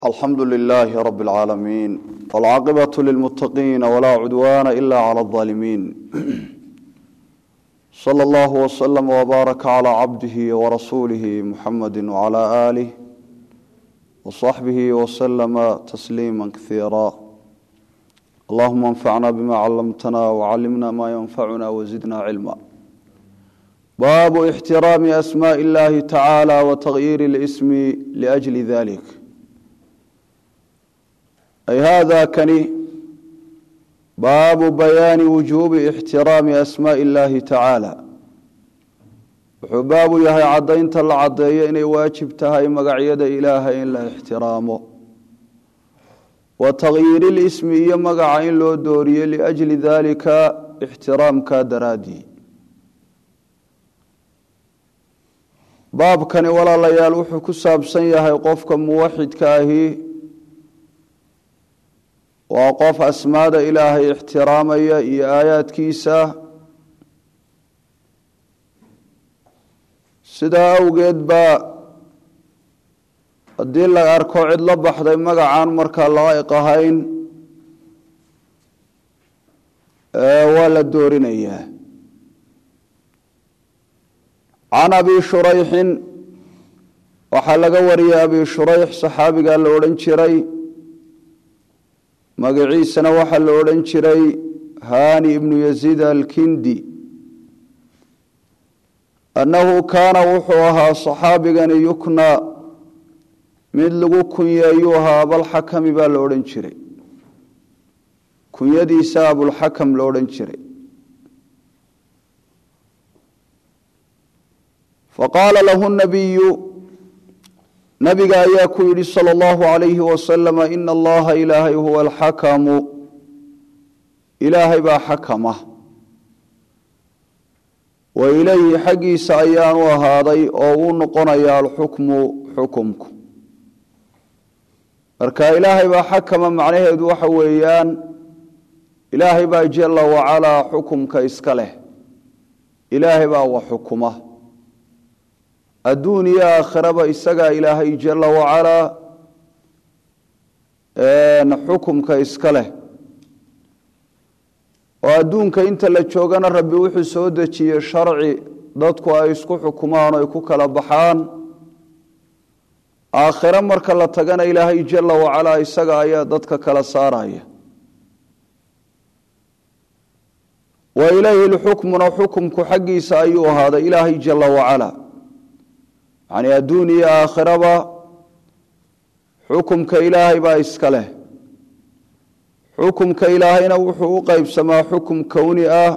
alxamdu lilaahi rabi اlcaalamiin wاlcaaqibaة lilmutaqiina walaa cudwaana ila clى اظaalimiin slى اllah wslm wbaaraka clى cabdihi warasuulihi muxamadi wclى aalih wصaxbihi wslama tasliima kaiira allahuma anfacna bima calamtana wcalimna ma yanfacuna wzidna cilma baabu ixtiraami asmaء اllahi tacaalى wتagyiir اlsmi ljli dalik ay hada kani baabu bayaani wujuubi ixtiraami asmaai اllahi tacaala wuxuu baabu yahay caddaynta la caddeeyo inay waajib tahay magacyada ilaahay in la ixtiraamo wa takyiiri lismi iyo magaca in loo dooriyo liajli dalika ixtiraamka daraaddii baabkani walaalayaal wuxuu ku saabsan yahay qofka muwaxidka ahi waa qof asmaada ilaahay ixtiraamaya iyo aayaadkiisa sidaa awgeed baa haddii la arko cid la baxday magacaan markaa laa'iq ahayn waa la doorinayaa can abi shurayxin waxaa laga wariyay abi shurayx saxaabigaa la odhan jiray magaciisana waxaa la odhan jiray hani ibnu yaziid alkindi annahu kaana wuxuu ahaa saxaabigani yukna mid lagu kunyeeyuu ahaa abalxakami baa la odhan jiray kunyadiisa abulxakam la odhan jiray faqaala lahu nabiyu nabiga ayaa ku yidhi salى اllahu alayhi wasalama ina allaha ilaahay huwa alxakamu ilaahay baa xakama wa ilayhi xaggiisa ayaanu ahaaday oo uu noqonaya alxukmu xukumku marka ilaahay baa xakama macnaheedu waxa weeyaan ilaahay baa jala wacalaa xukumka iska leh ilaahay baa wa xukuma adduun iyo aakhiraba isagaa ilaahay jala wacalaa xukumka iska leh oo adduunka inta la joogana rabbi wuxuu soo dejiyey sharci dadku ay isku xukumaan oo ay ku kala baxaan aakhiro marka la tagana ilaahay jala wacalaa isaga ayaa dadka kala saaraya wa ilayhi lxukmuna xukumku xaggiisa ayuu ahaaday ilaahay jala wacalaa yani adduun iyo aakhiraba xukumka ilaahay baa iska leh xukumka ilaahayna wuxuu u qeybsamaa xukum kowni ah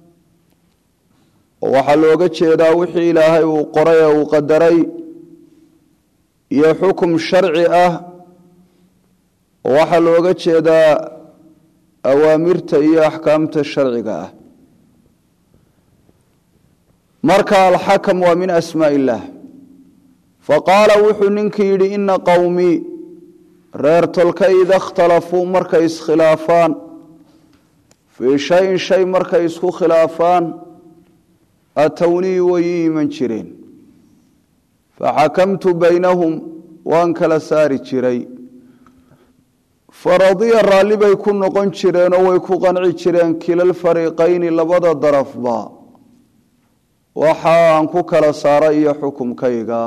oo waxaa looga jeedaa wixii ilaahay uu qoray ee uu qadaray iyo xukum sharci ah oo waxaa looga jeedaa awaamirta iyo axkaamta sharciga ah marka alxakam waa min asmaa illah faqaala wuxuu ninkii yidhi ina qowmii reer tolka ida ikhtalafuu markay iskhilaafaan fii shayin shay markay isku khilaafaan atownii way ii iman jireen faxakamtu baynahum waan kala saari jiray faradiya raalli bay ku noqon jireenoo way ku qanci jireen kilalfariiqayni labada darafba waxa aan ku kala saaray iyo xukumkayga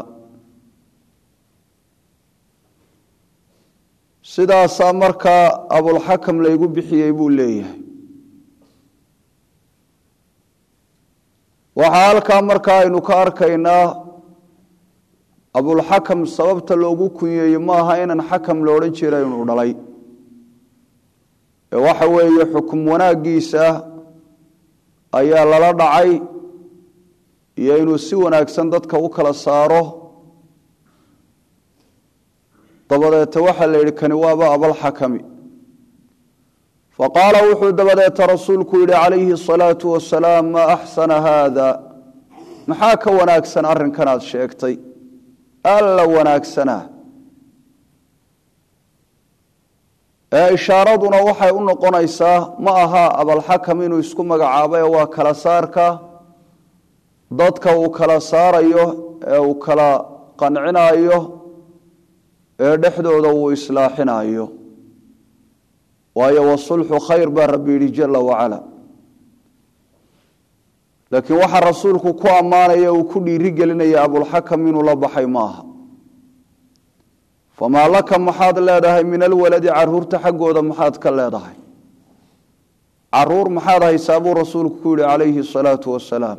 sidaasaa markaa abulxakam laygu bixiyey buu leeyahay waxaa halkaa markaa aynu ka arkaynaa abulxakam sababta loogu kunyeeye ma aha inaan xakam lo odhan jira inuu dhalay ee waxa weeye xukum wanaaggiisa ayaa lala dhacay iyo inuu si wanaagsan dadka u kala saaro dabadeeta waxaa la yidhi kani waaba abalxakami faqaala wuxuu dabadeeta rasuulku yidhi calayhi asalaatu wasalaam maa axsana haada maxaa ka wanaagsan arrinkanaad sheegtay alla wanaagsanaa ee ishaaraduna waxay u noqonaysaa ma aha abalxakam inuu isku magacaabo ee waa kala saarka dadka uu kala saarayo ee uu kala qancinayo ee dhexdooda uu islaaxinayo waayo wasulxu khayr baa rabbi yidhi jala wacala laakiin waxaa rasuulku ku ammaanaya uu ku dhiiri gelinaya abulxakam inuu la baxay maaha famaa laka maxaad leedahay min alwaladi caruurta xaggooda maxaad ka leedahay caruur maxaad haysaa buu rasuulku ku yihi calayhi asalaatu wasalaam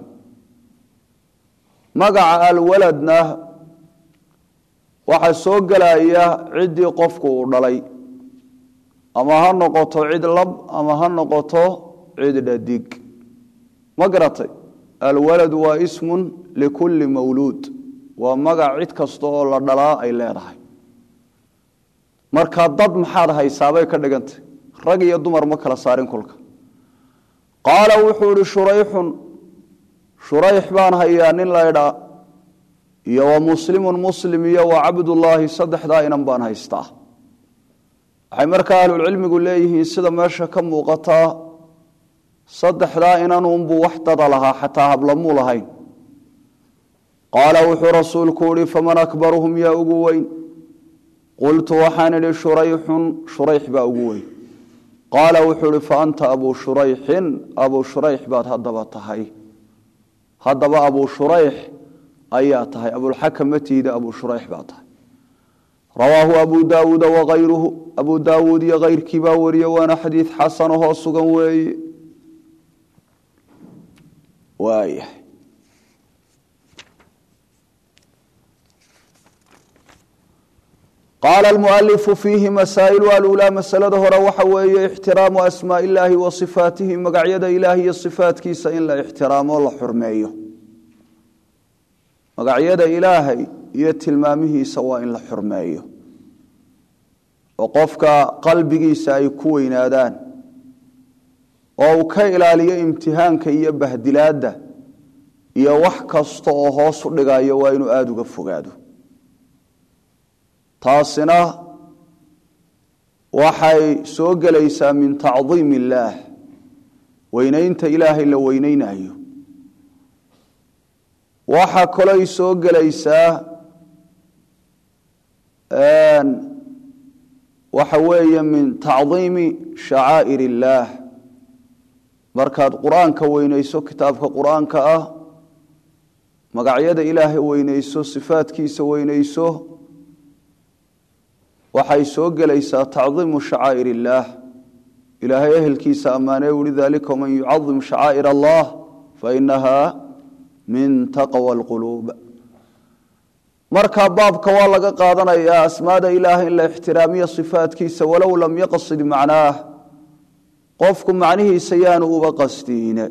magaca alwaladna waxaa soo gelaya ciddii qofku uu dhalay ama ha noqoto cid lab ama ha noqoto cid dhadig ma garatay alwaladu waa ismun likulli mawluud waa magac cid kasta oo la dhalaa ay leedahay marka dad maxaad haysaabay ka dhigantay rag iyo dumar ma kala saarin kolka qaala wuxuu ihi shurayxun shurayx baan hayaa nin laydhaa iyo wa muslimun muslim iyo wa cabdullaahi saddexdaa inan baan haystaa waxay markaa ahlulcilmigu leeyihiin sida meesha ka muuqataa saddexdaa inanunbuu wax dada lahaa xataa hablamuu lahayn qaala wuxuu rasuulku ihi faman akbaruhum yaa ugu weyn qultu waxaan idhi shurayxun shurayx baa ugu weyn qaala wuxuu ihi fa anta abuu shurayxin abuu shurayx baad haddaba tahay haddaba abuu shurayx ayaa tahay abulxakam matiida abuu shurayx baa tahay rawaahu abu daawuuda wakayruhu abuu daawuud iyo kayrkii baa wariye waana xadiid xasanahoo sugan weeye waayahay qaala almualifu fiihi masaa'ilu aluulaa masalada hore waxa weeye ixtiraamu asmaa illaahi wa sifaatihi magacyada ilaah iyo sifaatkiisa in la ixtiraamo la xurmeeyo magacyada ilaahay iyo tilmaamihiisa waa in la xurmeeyo oo qofka qalbigiisa ay ku weynaadaan oo uu ka ilaaliyo imtixaanka iyo bahdilaadda iyo wax kasta oo hoos u dhigayo waa inuu aada uga fogaado taasina waxay soo gelaysaa min tacdiim illaah weynaynta ilaahay la weyneynayo waxaa kalooy soo gelaysaa waxa weeye min tacdiimi shacaa'ir illaah markaad qur-aanka weyneyso kitaabka qur-aanka ah magacyada ilaahay weyneyso sifaadkiisa weyneyso waxay soo gelaysaa tacdiimu shacaa'ir illaah ilaahay ehelkiisa ammaanee uhi dalika man yucadim shacaa'ir allah fainaha min taqwa alquluub marka baabka waa laga qaadanayaa asmaada ilaahay in la ixtiraamiyo sifaadkiisa walow lam yaqsid macnaah qofku macnihiisa yaanu uba qasdiine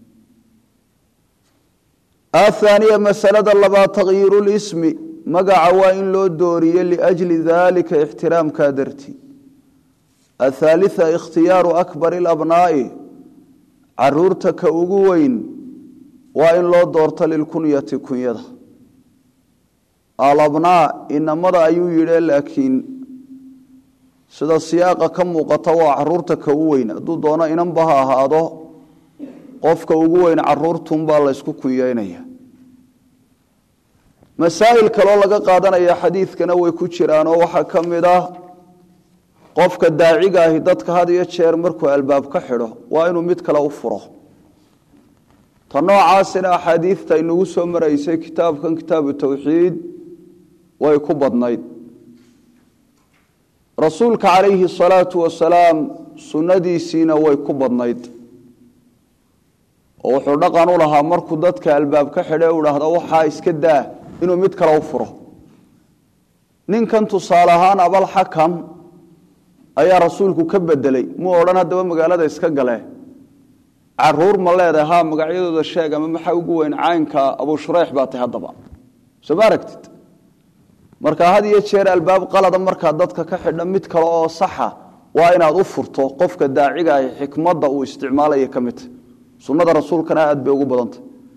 athaaniya masalada labaad takyiiru lismi magaca waa in loo dooriye liajli dalika ixtiraamkaa dartii athaalita ikhtiyaaru akbari alabnaa'i caruurta ka ugu weyn waa in loo doorto lilkunyati kunyada alabnaa inamada ayuu yidhi laakiin sida siyaaqa ka muuqata waa caruurta ka u weyn hadduu doono inanba ha ahaado qofka ugu weyn caruurtunbaa laysku kunyeynaya masaa'il kaloo laga qaadanaya xadiidkana way ku jiraanoo waxaa ka mid ah qofka daaciga ahi dadka had iyo jeer markuu albaab ka xidho waa inuu mid kale u furo ta noocaasina axaadiidta inagu soo maraysay kitaabkan kitaabu tawxiid way ku badnayd rasuulka calayhi salaatu wasalaam sunnadiisiina way ku badnayd oo wuxuu dhaqan u lahaa markuu dadka albaab ka xidhe u dhahdo waxaa iska daa inuu mid kale u furo ninkan tusaale ahaan abalxakam ayaa rasuulku ka bedelay muu odhan haddaba magaalada iska gale caruur ma leedahay ha magacyadooda sheeg ama maxaa ugu weyn caynka abuu shureyx baa tahay haddaba soo ma aragtid marka had iyo jeer albaab qalada markaa dadka ka xidha mid kale oo saxa waa inaad u furto qofka daaciga ah xikmadda uu isticmaalaya ka midta sunnada rasuulkana aad bay ugu badantay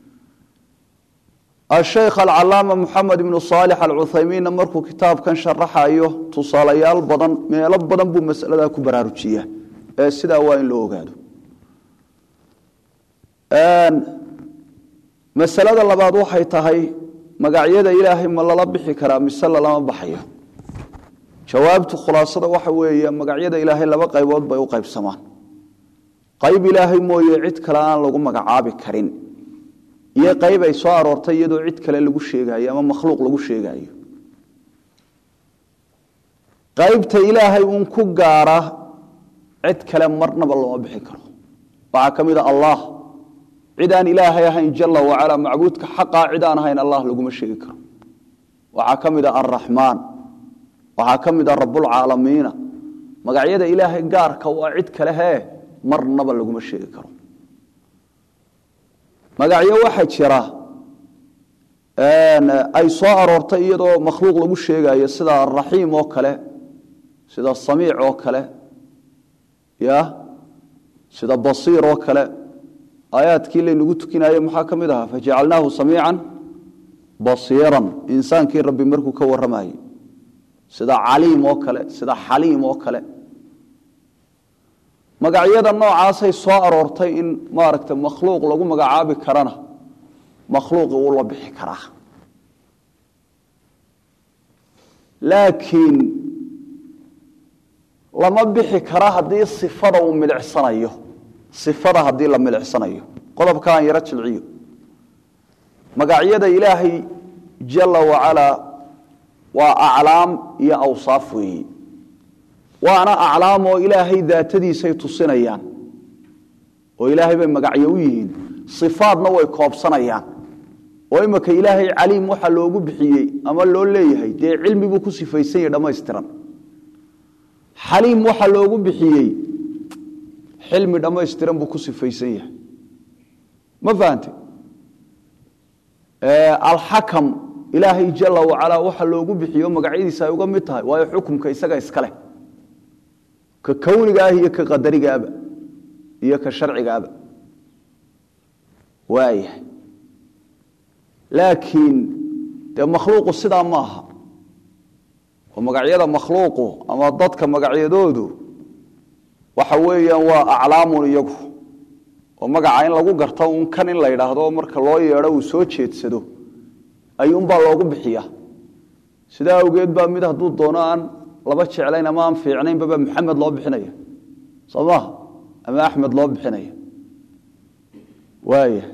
asheykh alcalaama moxamed ibnu saalix alcuthaymiinna markuu kitaabkan sharaxayo tusaalayaal badan meelo badan buu masaladaa ku baraarujiya ee sidaa waa in loo ogaado masalada labaad waxay tahay magacyada ilaahay ma lala bixi karaa mise lalama baxayo jawaabtu khulaasada waxa weeye magacyada ilaahay laba qaybood bay u qaybsamaan qayb ilaahay mooye cid kale aan lagu magacaabi karin iyo qayb ay soo aroortay iyadoo cid kale lagu sheegayo ama makhluuq lagu sheegayo qaybta ilaahay uun ku gaara cid kale marnaba looma bixin karo waxaa ka mid a allah cid aan ilaahay ahayn jala wacalaa macbuudka xaqaa cid aan ahayn allah laguma sheegi karo waxaa ka mid a alraxmaan waxaa ka mid a rabbulcaalamiina magacyada ilaahay gaarka waa cid kale hee marnaba laguma sheegi karo magacyo waxaa jira ay soo aroortay iyadoo makhluuq lagu sheegayo sida araxiim oo kale sida samiic oo kale ya sida basiir oo kale aayaadkii laynagu tukinaye maxaa ka mid ahaa fajacalnaahu samiican basiiran insaankii rabbi markuu ka warramayey sida caliim oo kale sida xaliim oo kale magacyada noocaasay soo aroortay in maaragta makhluuq lagu magacaabi karana makhluuqi wuu la bixi karaa laakiin lama bixi kara haddii sifada uu milicsanayo sifada haddii la milicsanayo qodobka aan yaro jilciyo magacyada ilaahay jala wacalaa waa aclaam iyo awsaaf weeyi waana aclaam oo ilaahay daatadiisay tusinayaan oo ilaahay bay magacyo u yihiin sifaadna way koobsanayaan oo imika ilaahay caliim waxa loogu bixiyey ama loo leeyahay dee cilmi buu ku sifaysan yahy dhammaystiran xaliim waxa loogu bixiyey xilmi dhammaystiran buu ku sifaysan yahay ma fahante alxakam ilaahay jala wacalaa waxa loogu bixiyo magacyadiisa ay uga mid tahay waayo xukumka isaga iskaleh ka kowniga ah iyo ka qadarigaaba iyo ka sharcigaaba waayahay laakiin dee makhluuqu sidaa ma aha oo magacyada makhluuqu ama dadka magacyadoodu waxa weeyaan waa aclaamun iyagu oo magaca in lagu garto un kan in la yidhaahdo marka loo yeedho uu soo jeedsado ayuunbaa loogu bixiya sidaa awgeed baa mid hadduu doono aan laba jeclayn ama aan fiicnaynbaba maxamed loo bixinaya soo maha ama axmed loo bixinaya waaya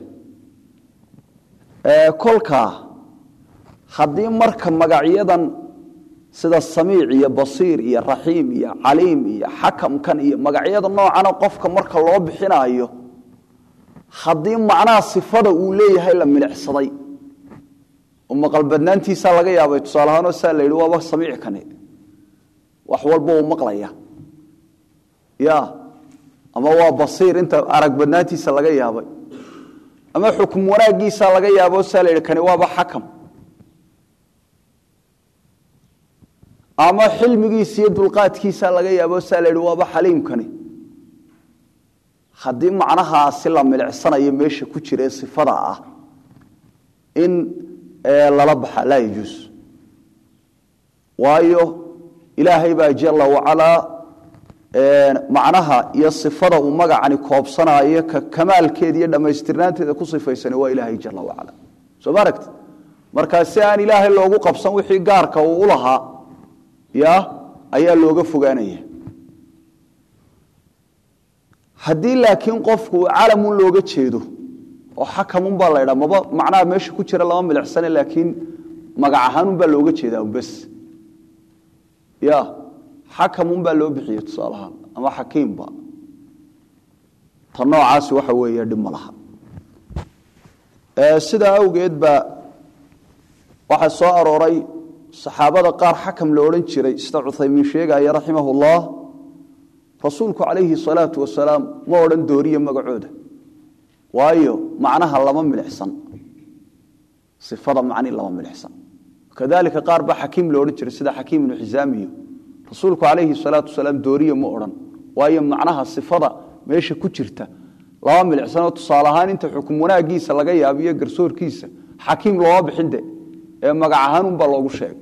kolkaa haddii marka magacyadan sida samiic iyo basiir iyo raxiim iyo caliim iyo xakamkan iyo magacyada noocana qofka marka loo bixinaayo haddii macnaha sifada uu leeyahay la milicsaday oo maqalbadnaantiisaa laga yaabay tusaale ahaanoo saa la yidhi waaba samiic kani wax walba uu maqlaya ya ama waa basiir inta arag badnaantiisa laga yaabay ama xukum wanaaggiisa laga yaabo saa la yidhi kani waaba xakam ama xilmigiisa iyo dulqaadkiisa laga yaabo saa la yidhi waaba xaliimkani haddii macnahaasi la milicsanayo meesha ku jira ee sifada ah in lala baxa laa yajuus waayo ilaahay baa jala wacalaa macnaha iyo sifada uu magacani koobsanaayo ka kamaalkeeda iyo dhammaystirnaanteeda ku sifaysana waa ilaahay jala wacala soo ma aragti markaa si aan ilaahay loogu qabsan wixii gaarka uu u lahaa ya ayaa looga fogaanaya haddii laakiin qofku calamun looga jeedo oo xakamun baa la ydhaa maba macnaha meesha ku jira lama milicsane laakiin magac ahaanun baa looga jeedaa bes ya xakamun baa loo bixiyey tusaalahaan ama xakiimba ta noocaasi waxa weeye dhib ma laha sidaa awgeed baa waxaa soo arooray saxaabada qaar xakam la odhan jiray sida cuthaymiin sheegaya raximah ullah rasuulku calayhi salaatu wasalaam ma odhan dooriye magacooda waayo macnaha lama milicsan ifada macni lama milicsan kadalika qaar baa xakiim la odhan jiray sida xakiim ibnu xisaamiyo rasuulku calayhi salaatu wasalaam dooriye ma odhan waayo macnaha sifada meesha ku jirta lama milicsanoo tusaale ahaan inta xukum wanaagiisa laga yaabiyo garsoorkiisa xakiim looma bixinde ee magac ahaanunbaa loogu sheegay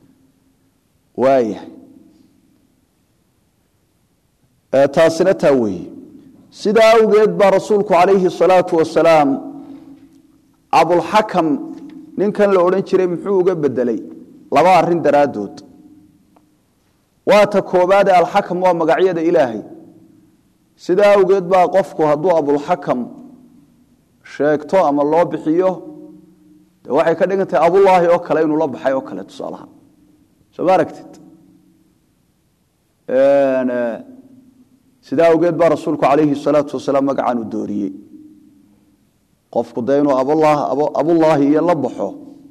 waaya taasina taa weeye sidaa awgeed baa rasuulku calayhi salaatu wasalaam abulxakam ninkan la odhan jiray muxuu uga bedelay laba arrin daraaddood waa ta koobaade alxakam waa magacyada ilaahay sidaa awgeed baa qofku hadduu abulxakam sheegto ama loo bixiyo de waxay ka dhigan tahay abullaahi oo kale inuu la baxay oo kale tusaalaha soo ma aragtid sidaa awgeed baa rasuulku calayhi salaatu wasalaam magacan u dooriyey qofku dee inuu abullaahi iyo la baxo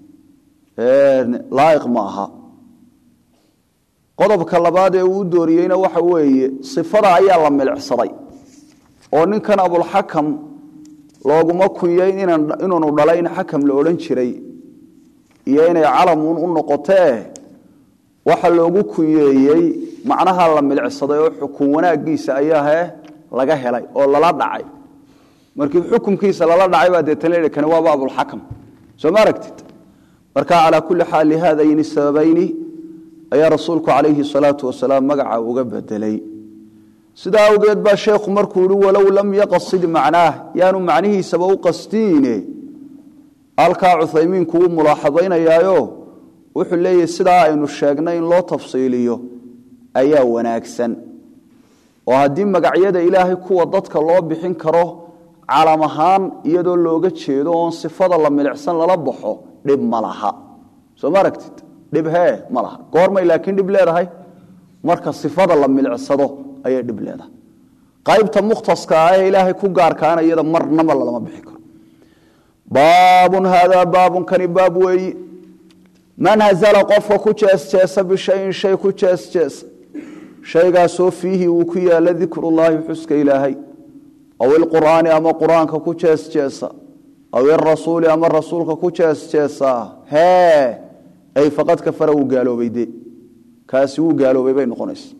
laaiq ma aha qodobka labaad ee uu u dooriyeyna waxa weeye sifada ayaa la milicsaday oo ninkan abulxakam looguma kunyayn inuunu dhalay in xakam la odhan jiray iyo inay calamuun u noqotee waxa loogu kunyeeyey macnaha la milicsaday oo xukun wanaagiisa ayaahe laga helay oo lala dhacay markii xukunkiisa lala dhacay baa deetana la kani waaba abulxakam soo ma aragtid marka calaa kulli xaal lihaadayni sababayni ayaa rasuulku calayhi salaatu wasalaam magaca uga bedelay sidaa awgeed baa sheekhu markuu yihi walow lam yaqasid macnaah yaanu macnihiisaba u qastiine halkaa cuthaymiinku wuu mulaaxadaynayaayo wuxuu leeyahy sidaa aynu sheegnay in loo tafsiiliyo ayaa wanaagsan oo haddii magacyada ilaahay kuwa dadka loo bixin karo calam ahaan iyadoo looga jeedo oon sifada la milicsan lala baxo dhib ma laha soo ma aragtid dhib hee ma laha goormay laakiin dhib leedahay marka sifada la milicsado ayay dhib leedahay qaybta mukhtaska ah ee ilaahay ku gaarkaana iyada marnaba lalama bixi karo baabun haadaa baabun kani baab weeyi man hazala qofka ku jeesjeesa bishayin shay ku jeesjeesa shaygaasoo fiihi uu ku yaala dikrullaahi xuska ilaahay aw ilqur'aani ama qur-aanka ku jeesjeesa aw irasuuli ama rasuulka ku jeesjeesaa hee ay faqad kafara wuu gaaloobay de kaasi wuu gaaloobay bay noqonaysa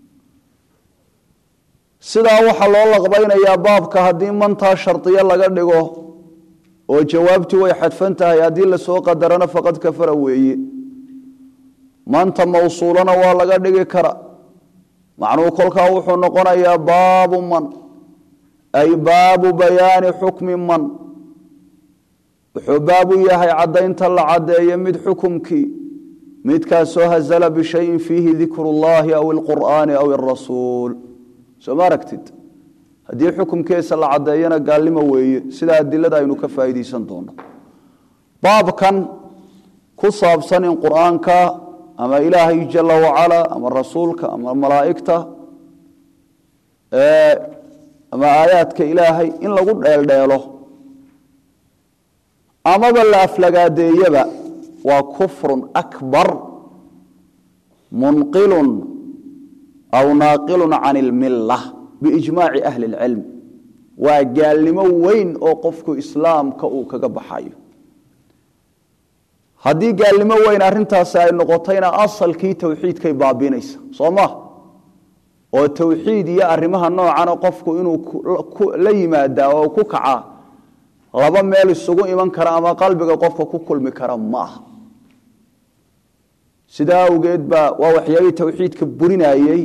sidaa waxaa loo laqbaynayaa baabka haddii mantaa shardiyo laga dhigo oo jawaabtii way xadfan tahay haddii lasoo qadarana faqad kafara weeye manta mawsuulana waa laga dhigi kara macnuhu kolkaa wuxuu noqonayaa baabu man ay baabu bayaani xukmi man wuxuu baabu yahay caddaynta la caddeeyo mid xukumkii midkaasoo hazala bishayin fiihi dikru llahi aw ilqur'aani aw irasuul soo ma aragtid haddii xukumkeesa la caddeeyana gaalnimo weeye sida adilada aynu ka faa'iidaysan doono baabkan ku saabsan in qur'aanka ama ilaahay jala wacala ama rasuulka ama malaa'igta ama aayaadka ilaahay in lagu dheeldheelo amaba la aflagaadeeyaba waa kufrun akbar munqilun aw naaqilun can ilmilla biijmaaci ahli اlcilm waa gaalnimo weyn oo qofku islaamka uu kaga baxayo haddii gaalnimo weyn arintaasi ay noqotayna asalkii towxiidkay baabiinaysa soo ma oo towxiid iyo arrimaha noocana qofku inuu la yimaadaa oo ku kacaa laba meel isugu iman kara ama qalbiga qofka ku kulmi kara ma aha sidaa awgeed baa waa waxyaabihii towxiidka burinayey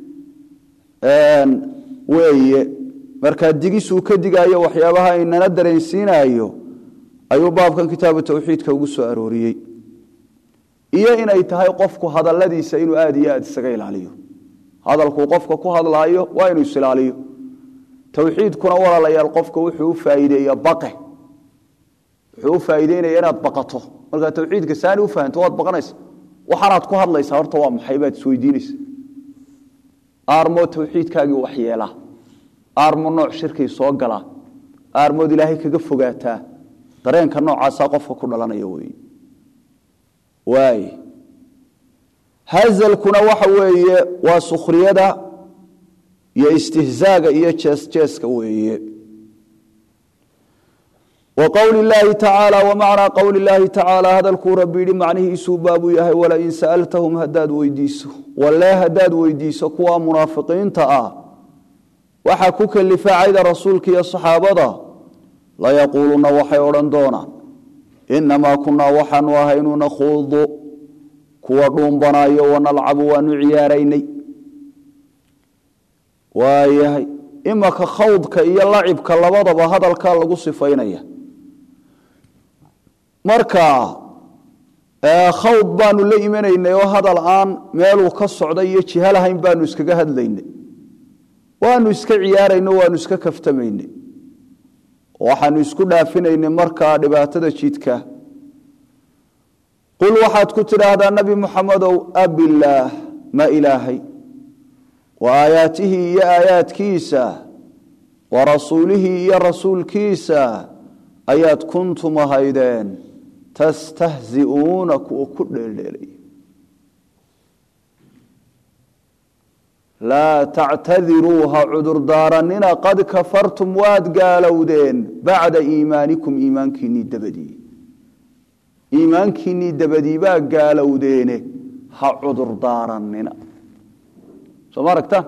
weeye markaa digisuu ka digaayo waxyaabaha inana dareensiinayo ayuu baabkan kitaabu towxiidka ugu soo arooriyey iyo inay tahay qofku hadaladiisa inuu aada iyo aada isaga ilaaliyo hadalkuu qofka ku hadlaayo waa inuu isilaaliyo towxiidkuna walaalayaal qofka wuxuu u faaiideeya baqe wuxuu u faaiideynaya inaad baqato markaa towxiidka saani u fahanto waad baqanaysa waxaanaad ku hadlaysaa horta waa maxay baad isweydiinaysa aarmoo towxiidkaagii waxyeela aarmo nooc shirkay soo gala aarmood ilaahay kaga fogaataa dareenka noocaasaa qofka ku dhalanaya wey waay hazalkuna waxa weeye waa sukhriyada iyo istihzaaga iyo jeesjeeska weeye wa qowli اllaahi tacaala wamacnaa qowli اllaahi tacaala hadalkuu rabbi yidhi macnihiisuu baabuu yahay walain sa'altahum haddaad weydiiso walee haddaad weydiiso kuwa munaafiqiinta ah waxaa ku kelifa cayda rasuulka iyo saxaabada layaquuluna waxay odhan doonaan inamaa kunaa waxaanu ahaynu nakhuudu kuwa dhuumbanayo wanalcabu waanu ciyaaraynay waayahay imaka khawdka iyo lacibka labadaba hadalkaa lagu sifaynaya marka khawd baanu la imanaynay oo hadal aan meeluu ka socday iyo jiha lahayn baanu iskaga hadlaynay waanu iska ciyaarayno waanu iska kaftamaynay waxaanu isku dhaafinaynay markaa dhibaatada jidka qul waxaad ku tidhaahdaa nabi muxamedow abilaah ma ilaahay wa aayaatihi iyo aayaadkiisa wa rasuulihii iyo rasuulkiisa ayaad kuntum ahaydeen tastahzi'uuna kuwa ku dheeldheelay laa tactadiruu ha cudurdaaranina qad kafartum waad gaalowdeen bacda iimaanikum iimaankiinnii dabadii iimaankiinnii dabadii baa gaalowdeene ha cudurdaaranina soo ma aragta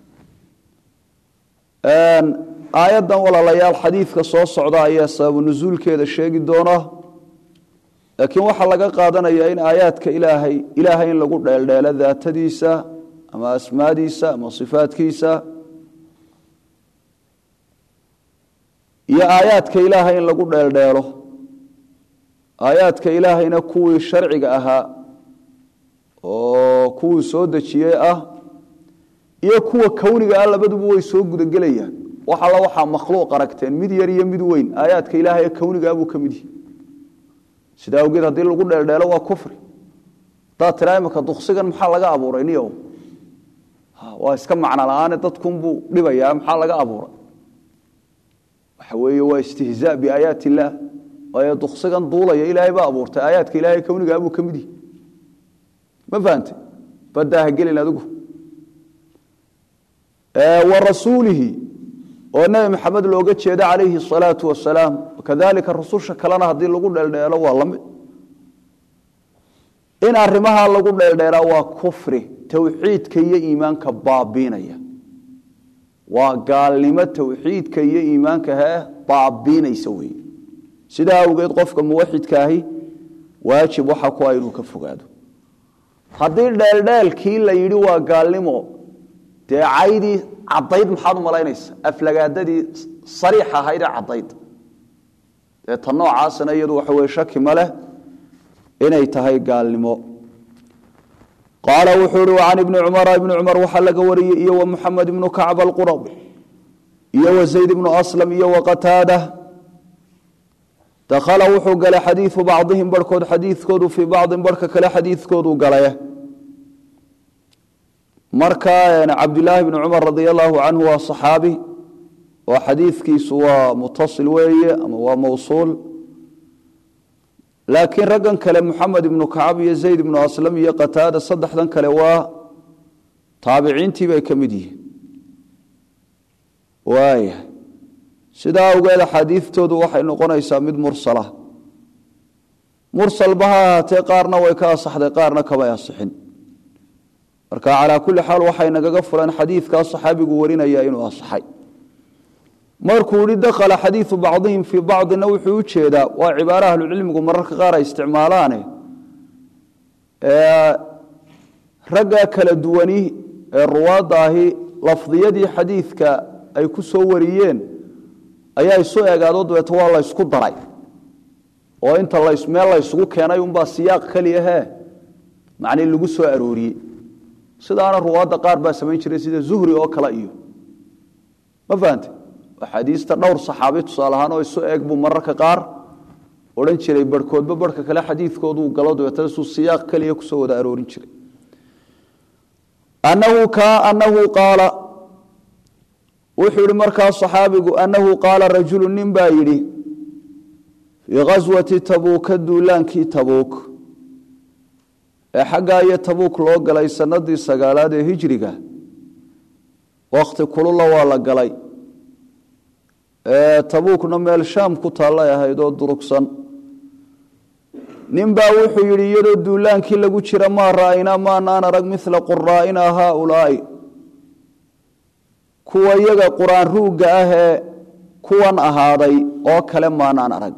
aayaddan walaalayaal xadiidka soo socda ayaa sababu nusuulkeeda sheegi doona laakiin waxaa laga qaadanayaa in aayaadka ilaahay ilaahay in lagu dheeldheelo daatadiisa ama asmaadiisa ama sifaadkiisa iyo aayaadka ilaahay in lagu dheeldheelo aayaadka ilaahayna kuwii sharciga ahaa oo kuwii soo dejiyey ah iyo kuwa kowniga ah labaduba way soo gudagelayaan wax alla waxaa makhluuq aragteen mid yar iyo mid weyn aayaadka ilaahay ee kowniga ah buu ka mid yihi sidaa awgeed haddii lagu dheeldheelo waa kufri haddaad tiraa imika duksigan maxaa laga abuuray niyow waa iska macno la-aane dadkunbuu dhibayaa maxaa laga abuuray waxa weeye waa istihzaa biaayaat illaah waayo duksigan duulaya ilaahay baa abuurtay aayaadka ilahay kownigaa buu ka mid yihi ma fahante baddaa ha gelin adigu wa rasuulihi oo nebi maxamed looga jeeda calayhi asalaatu wasalaam kadalika rususha kalena haddii lagu dheeldheelo waa lamid in arrimaha lagu dheeldheelaa waa kufri towxiidka iyo iimaanka baabiinaya waa gaalnimo towxiidka iyo iimaanka hee baabiinaysa wey sidaa awgeed qofka muwaxidka ahi waajib waxa ku ah inuu ka fogaado haddii dheeldheelkii la yidhi waa gaalnimo dee caydii caddayd maxaad u malaynaysa aflagaadadii sariix ahayd ee caddayd ee ta noocaasna iyadu waxa weye shaki ma leh inay tahay gaalnimo qaala wuxuu uhi can ibni cumara ibni cumar waxaa laga wariyey iyo wa muxamed ibnu kacb alqurabi iyo wa zayd ibnu aslam iyo wa qataada dakhala wuxuu galay xadiidu bacdihim barhkood xadiidkoodu fii bacdin barhka kale xadiidkoodu galay marka cabdilaahi bni cumar radia allahu canhu waa saxaabi oo xadiidkiisu waa mutasil weeye ama waa mawsuul laakiin raggan kale muxamed ibnu kacab iyo zayd ibnu aslam iyo qataada saddexdan kale waa taabiciintii bay ka mid yihiin waaya sidaa awgeed axaadiidtoodu waxay noqonaysaa mid mursala mursalba ha ahaatee qaarna way ka asaxday qaarna kamay asixin marka calaa kulli xaal waxay nagaga fulan xadiidkaa saxaabigu warinaya inuu asaxay markuu yihi dakhala xadiidu bacdihim fii bacdina wuxuu u jeedaa waa cibaaro ahlucilmigu mararka qaar ay isticmaalaane ragga kala duwani ee ruwaadda ahi lafdiyadii xadiidka ay ku soo wariyeen ayaa isu egaado dabeeto waa la ysku daray oo inta meel la ysugu keenay unbaa siyaaq keliyahe macnii lagu soo arooriyey sidaana ruwaadda qaar baa samayn jiray sida zuhri oo kale iyo ma fahante axaadiista dhowr saxaabi tusaale ahaan oo isu eeg buu mararka qaar odhan jiray barhkoodba barhka kale xadiidkooduu galo dabeetana suu siyaaq keliya kusoo wada aroorin jiray anahu ka anahu qaala wuxuu yihi markaa saxaabigu anahu qaala rajulu nin baa yidhi fii ghaswati tabuuka duulaankii tabuuk ee xaggaa iyo tabuuk loo galay sanadii sagaalaad ee hijriga wakhti kulula waa la galay tabuukna meel shaam ku taallay ahayd oo durugsan nin baa wuxuu yidhi iyadoo duulaankii lagu jira maa ra'aynaa maanaan arag mila quraa'ina haaulaa'i kuwa iyaga qur-aan ruugga ah ee kuwan ahaaday oo kale maanaan arag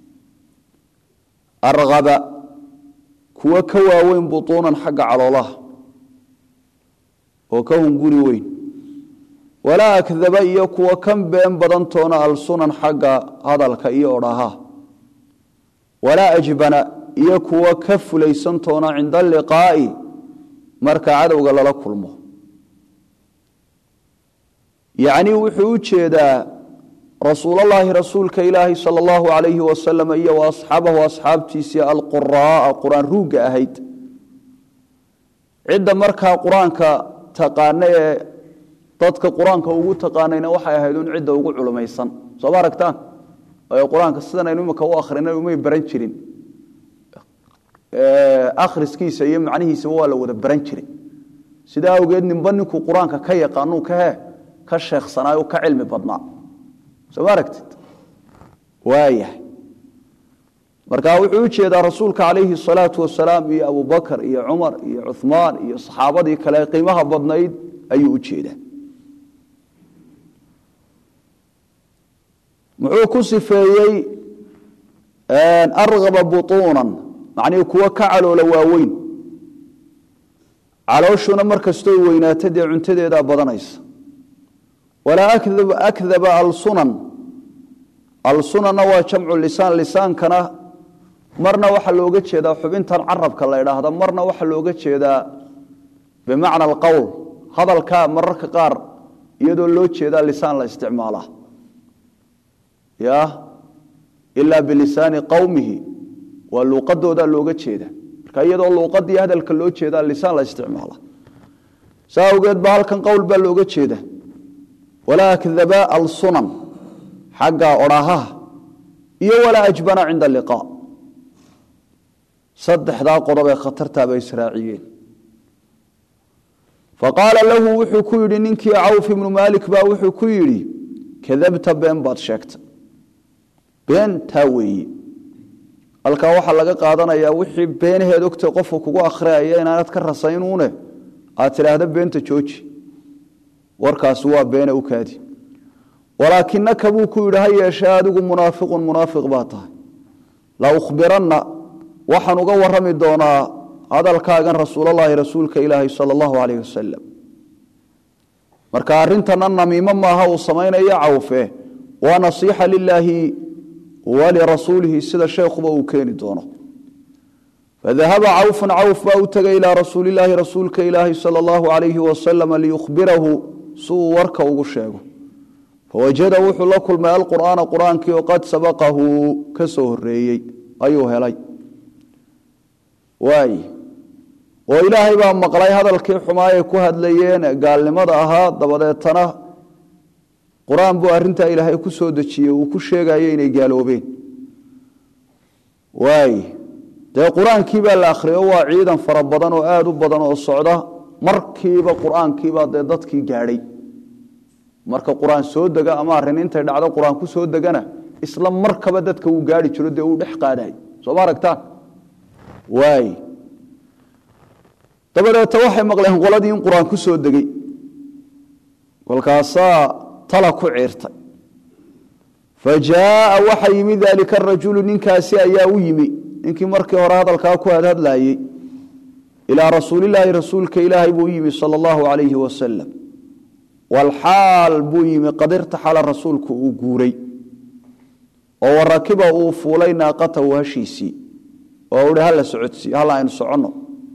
arqaba kuwa ka waaweyn butuunan xagga caloolaha oo ka hunguri weyn walaa akdaba iyo kuwa kan been badantoona alsunan xagga hadalka iyo odhaha walaa ajbana iyo kuwa ka fulaysan toona cinda aliqaa'i marka cadowga lala kulmo yacnii wuxuu u jeedaa rasuulallaahi rasuulka ilaahi sala allahu calayhi wasalam iyo wa asxaabahu asxaabtiisii alquraaa qur-aan ruugga ahayd cidda markaa qur-aanka taqaana ee dadka qur-aanka ugu taqaanayna waxay ahayd un cidda ugu culumaysan sooma aragtaan waayo qur-aanka sidan aynu imika u akhrina umay baran jirin akhriskiisa iyo macnihiisaba waa la wada baran jiray sidaa awgeed ninba ninkuu qur-aanka ka yaqaanuu kahe ka sheeksanaayo ka cilmi badnaa sooma aragtid waayahay marka wuxuu u jeedaa rasuulka calayhi salaatu wasalaam iyo abubakar iyo cumar iyo cuhmaan iyo saxaabadii kale qiimaha badnayd ayuu u jeedaa muxuu ku sifeeyey argaba butuunan macnihii kuwo ka caloola waaweyn calooshuna mar kastoo weynaato dee cuntadeedaa badanaysa walaa akdaba alsunan alsunanna waa jamcu lisaan lisaankana marna waxaa looga jeedaa xubintan carabka la idhaahda marna waxaa looga jeedaa bimacna alqowl hadalkaa mararka qaar iyadoo loo jeedaa lisaan la isticmaalaa ya ilaa bilisaani qowmihi waa luuqadoodaa looga jeeda marka iyadoo luuqadii hadalka loo jeedaa lisaan la isticmaala saa awgeed ba halkan qowl baa looga jeeda walaa akdaba alsunan xagga odhahaha iyo walaa ajbana cinda liqaa saddexdaa qodob ee khatartaaba israaciyeen faqaala lahu wuxuu ku yidhi ninkii cawf ibnu maalik baa wuxuu ku yidhi kadabta been baad sheegtay beentaa weeye halkaa waxaa laga qaadanayaa wixii beenaheed ogtay qofka kugu akhriyaya inaanad ka rasaynuune aad tidhaahda beenta jooji warkaasi waa beene u kaadi walaakinaka buu ku yidhi ha yeeshee adigu munaafiqun munaafiq baa tahay la ukhbiranna waxaan uga warrami doonaa hadalkaagan rasuulallaahi rasuulka ilaahi sala allahu calayh wasalam marka arrintana namiimo maaha uu samaynayo cawfe waa nasiixa lilaahi walirasuulihi sida sheekhuba uu keeni doono fadahaba cawfun cawf baa u tegay ilaa rasuulilaahi rasuulka ilaahi sala allahu calayhi wasalama liyukhbirahu si uu warka ugu sheego fawajada wuxuu la kulmay alqur'aana qur-aankii oo qad sabaqahu ka soo horeeyey ayuu helay waay oo ilaahay baa maqlay hadalkii xumaayay ku hadlayeen gaalnimada ahaa dabadeetana qur-aan buu arrintaa ilaahay ku soo dejiyey uu ku sheegayo inay gaaloobeen waay dee qur-aankii baa la akhriyo waa ciidan fara badan oo aada u badan oo socda markiiba qur-aankiibaa dee dadkii gaadhay marka qur-aan soo dega ama arrin intay dhacdo qur-aan ku soo degana isla markaba dadka uu gaari jiro dee uu dhex qaadaay sooma aragtaan waay dabadeeta waxay maqleen qoladii in qur-aan ku soo degey kolkaasaa tala ku ciirtay fa jaaa waxa yimi daalika arajulu ninkaasi ayaa u yimi ninkii markii hore hadalkaa ku hadhadlayey ilaa rasuulilaahi rasuulka ilaahay buu yimi sala allahu calayhi wasalam walxaal buu yimi qad irtaxala rasuulku uu guuray oo warakiba uu fuulay naaqatahu hashiisii oo uhi hala socodsiiy hal aynu soconno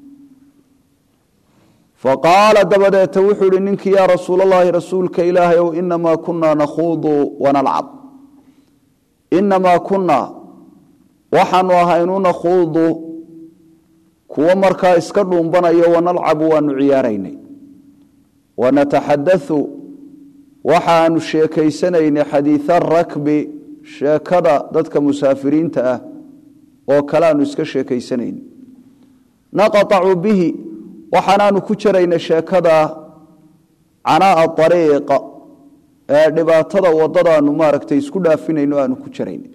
faqaala dabadeeta wuxuu ihi ninkii yaa rasuulallaahi rasuulka ilaahay ow inamaa kunaa nakhuudu wanalcab inamaa kunaa waxaanu ahaynu nakhuudu kuwo markaa iska dhuumbanayo wanalcabu waanu ciyaaraynay wanataxadau waxaanu sheekaysanaynay xadiia rakbi sheekada dadka musaafiriinta ah oo kale aanu iska sheekaysanaynay naqaacu bihi waxaanaanu ku jaraynay sheekada canaa'a ariiqa ee dhibaatada wadadaanu maaragtay isku dhaafinayno aanu ku jaraynay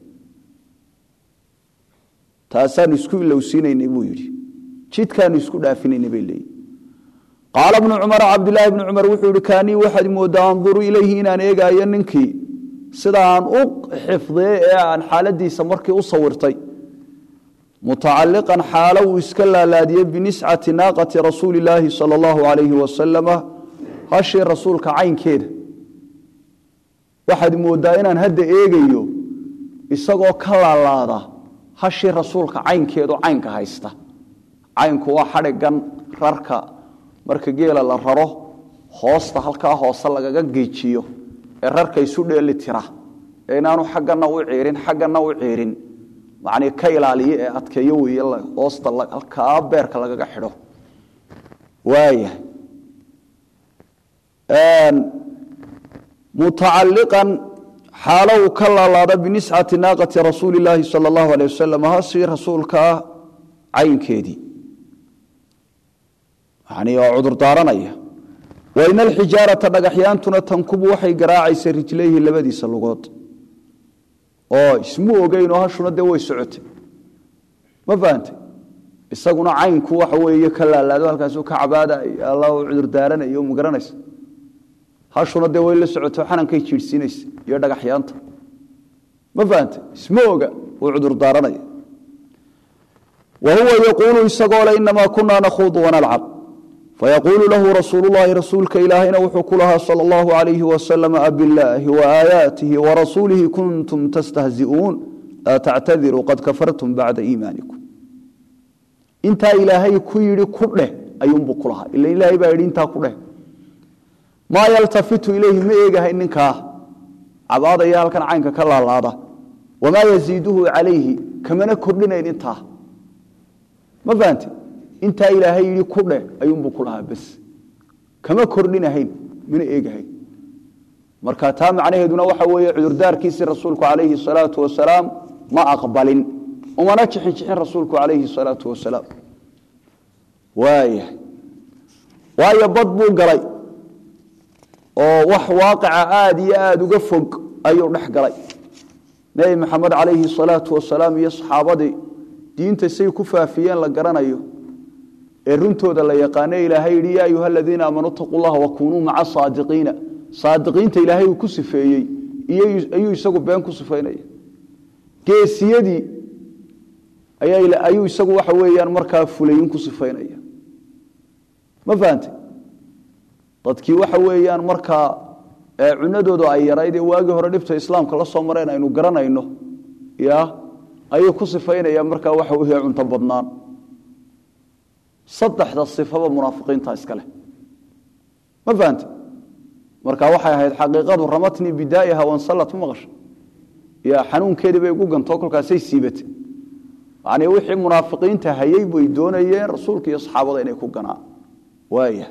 taasaanu isku ilowsiinaynay buu yidhi jidkaanu isku dhaafinaynay bay leeyihi qaala bnu cumar cabdilaahi bnu cumar wuxuu yihi kaanii waxaad moodaa anduru ilayhi inaan eegaayo ninkii sida aan u xifdiyey ee aan xaaladiisa markii u sawirtay mutacaliqan xaalo uu iska laalaadiyey biniscati naaqati rasuuli illaahi sala allahu calayhi wasalama hashii rasuulka caynkeeda waxaad moodaa inaan hadda eegayo isagoo ka laalaada hashii rasuulka caynkeedu caynka haysta caynku waa xadhigan rarka marka geela la raro hoosta halkaa hoose lagaga geejiyo ee rarka isu dheeli tira ee inaanu xaggana u ciirin xaggana u ciirin macnii ka ilaaliyo ee adkeeyo weeye hoosta halkaa beerka lagaga xidho waaya mutacaliqan xaalo uu ka laalaada biniscati naaqati rasuuli illaahi sala allahu alay wasalam hasi rasuulkaa caynkeedii yani oo cudur daaranaya waina alxijaarata dhagaxyaantuna tankubu waxay garaacaysa rijlayhi labadiisa lugood oo ismu ogeyn oo hashuna dee way socotay ma fahantay isaguna caynku waxa weeye ka laalaado halkaasu ka cabaada alla cudur daaranayo ma garanaysa hashuna dee way la socoto xanankay jiidhsiinaysa iyo dhagaxyaanta ma fahantay isma oga uu cudur daaranaya wa huwa yaquulu isagoo le inamaa kunaa nakhuudu wanalcab fayaquulu lahu rasuulu llahi rasuulka ilaahayna wuxuu ku lahaa sala allahu alayhi wasalam abilaahi waaayaatihi warasuulihi kuntum tastahzi'uun laa tactadiruu qad kafartum bacda iimaanikum intaa ilaahay ku yidhi ku dheh ayuunbuu ku lahaa ila ilaahay baa yidhi intaa ku dheh maa yaltafitu ilayhi ma eegahay ninkaa cabaadaya halkan caynka ka laalaada wamaa yaziiduhu calayhi kamana kordhinayn intaa ma fahamte intaa ilaahay yidhi ku dheh ayuunbuu ku lahaa bes kama kordhinahayn mana eegahayn marka taa macnaheeduna waxa weeye cudurdaarkiisii rasuulku calayhi salaatu wasalaam ma aqbalin umana jixin jixin rasuulku calayhi salaatu wasalaam waaya waayo bad buu galay oo wax waaqica aada iyo aada uga fog ayuu dhex galay nebi maxamed calayhi salaatu wasalaam iyo saxaabadii diinta say ku faafiyeen la garanayo ee runtooda la yaqaano ilaahay yidhi yaa ayuha aladiina aamanuu taquu llaha wakunuu maca saadiqiina saadiqiinta ilaahay uu ku sifeeyey ayuu isagu been ku sifaynaya geesiyadii ayuu isagu waxa weeyaan markaa fulayin ku sifaynaya ma fahante dadkii waxa weeyaan markaa cunadoodu ay yarayd ee waagii hore dhibta islaamka la soo mareen aynu garanayno ya ayuu ku sifaynaya markaa waxa weeye cunto badnaan saddexda sifaba munaafiqiinta iskale ma fahante marka waxay ahayd xaqiiqadu ramatnii bidaa'iha wansallat ma maqasha ya xanuunkeedii bay ugu gantoo kolkaasay siibatay yani wixii munaafiqiinta hayey bay doonayeen rasuulka iyo saxaabada inay ku ganaan waaya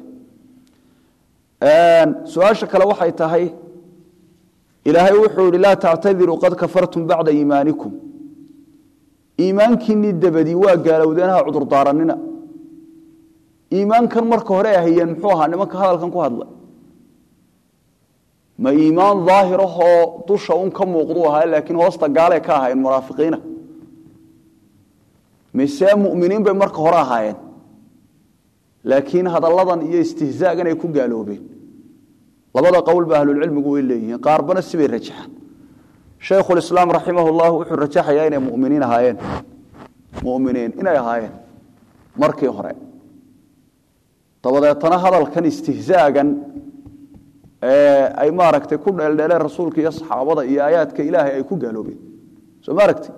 su-aasha kale waxay tahay ilaahay wuxuu yihi laa tactadiruu qad kafartum bacda iimaanikum iimaankiinii dabadii waa gaalowdeenaha cudurdaaranina iimaankan marka hore ahayeen muxuu ahaa nimanka hadalkan ku hadlay ma iimaan daahirahoo dusha un ka muuqduu ahaa laakiin hoosta gaalay ka ahaayeen munaafiqiina mise muminiin bay marka hore ahaayeen laakiin hadalladan iyo istihzaagan ay ku gaaloobeen labada qowl ba ahlulcilmigu way leeyihiin qaarbana sibay rajaxaan shaykhulislaam raximah llah wuxuu rajaxayaa inay muminiin ahaayeen muminiin inay ahaayeen markii hore dabadeetana hadalkan istihzaagan ay maaragtay ku dheeldheeleen rasuulka iyo saxaabada iyo aayaadka ilaahay ay ku gaaloobeen soo ma aragtid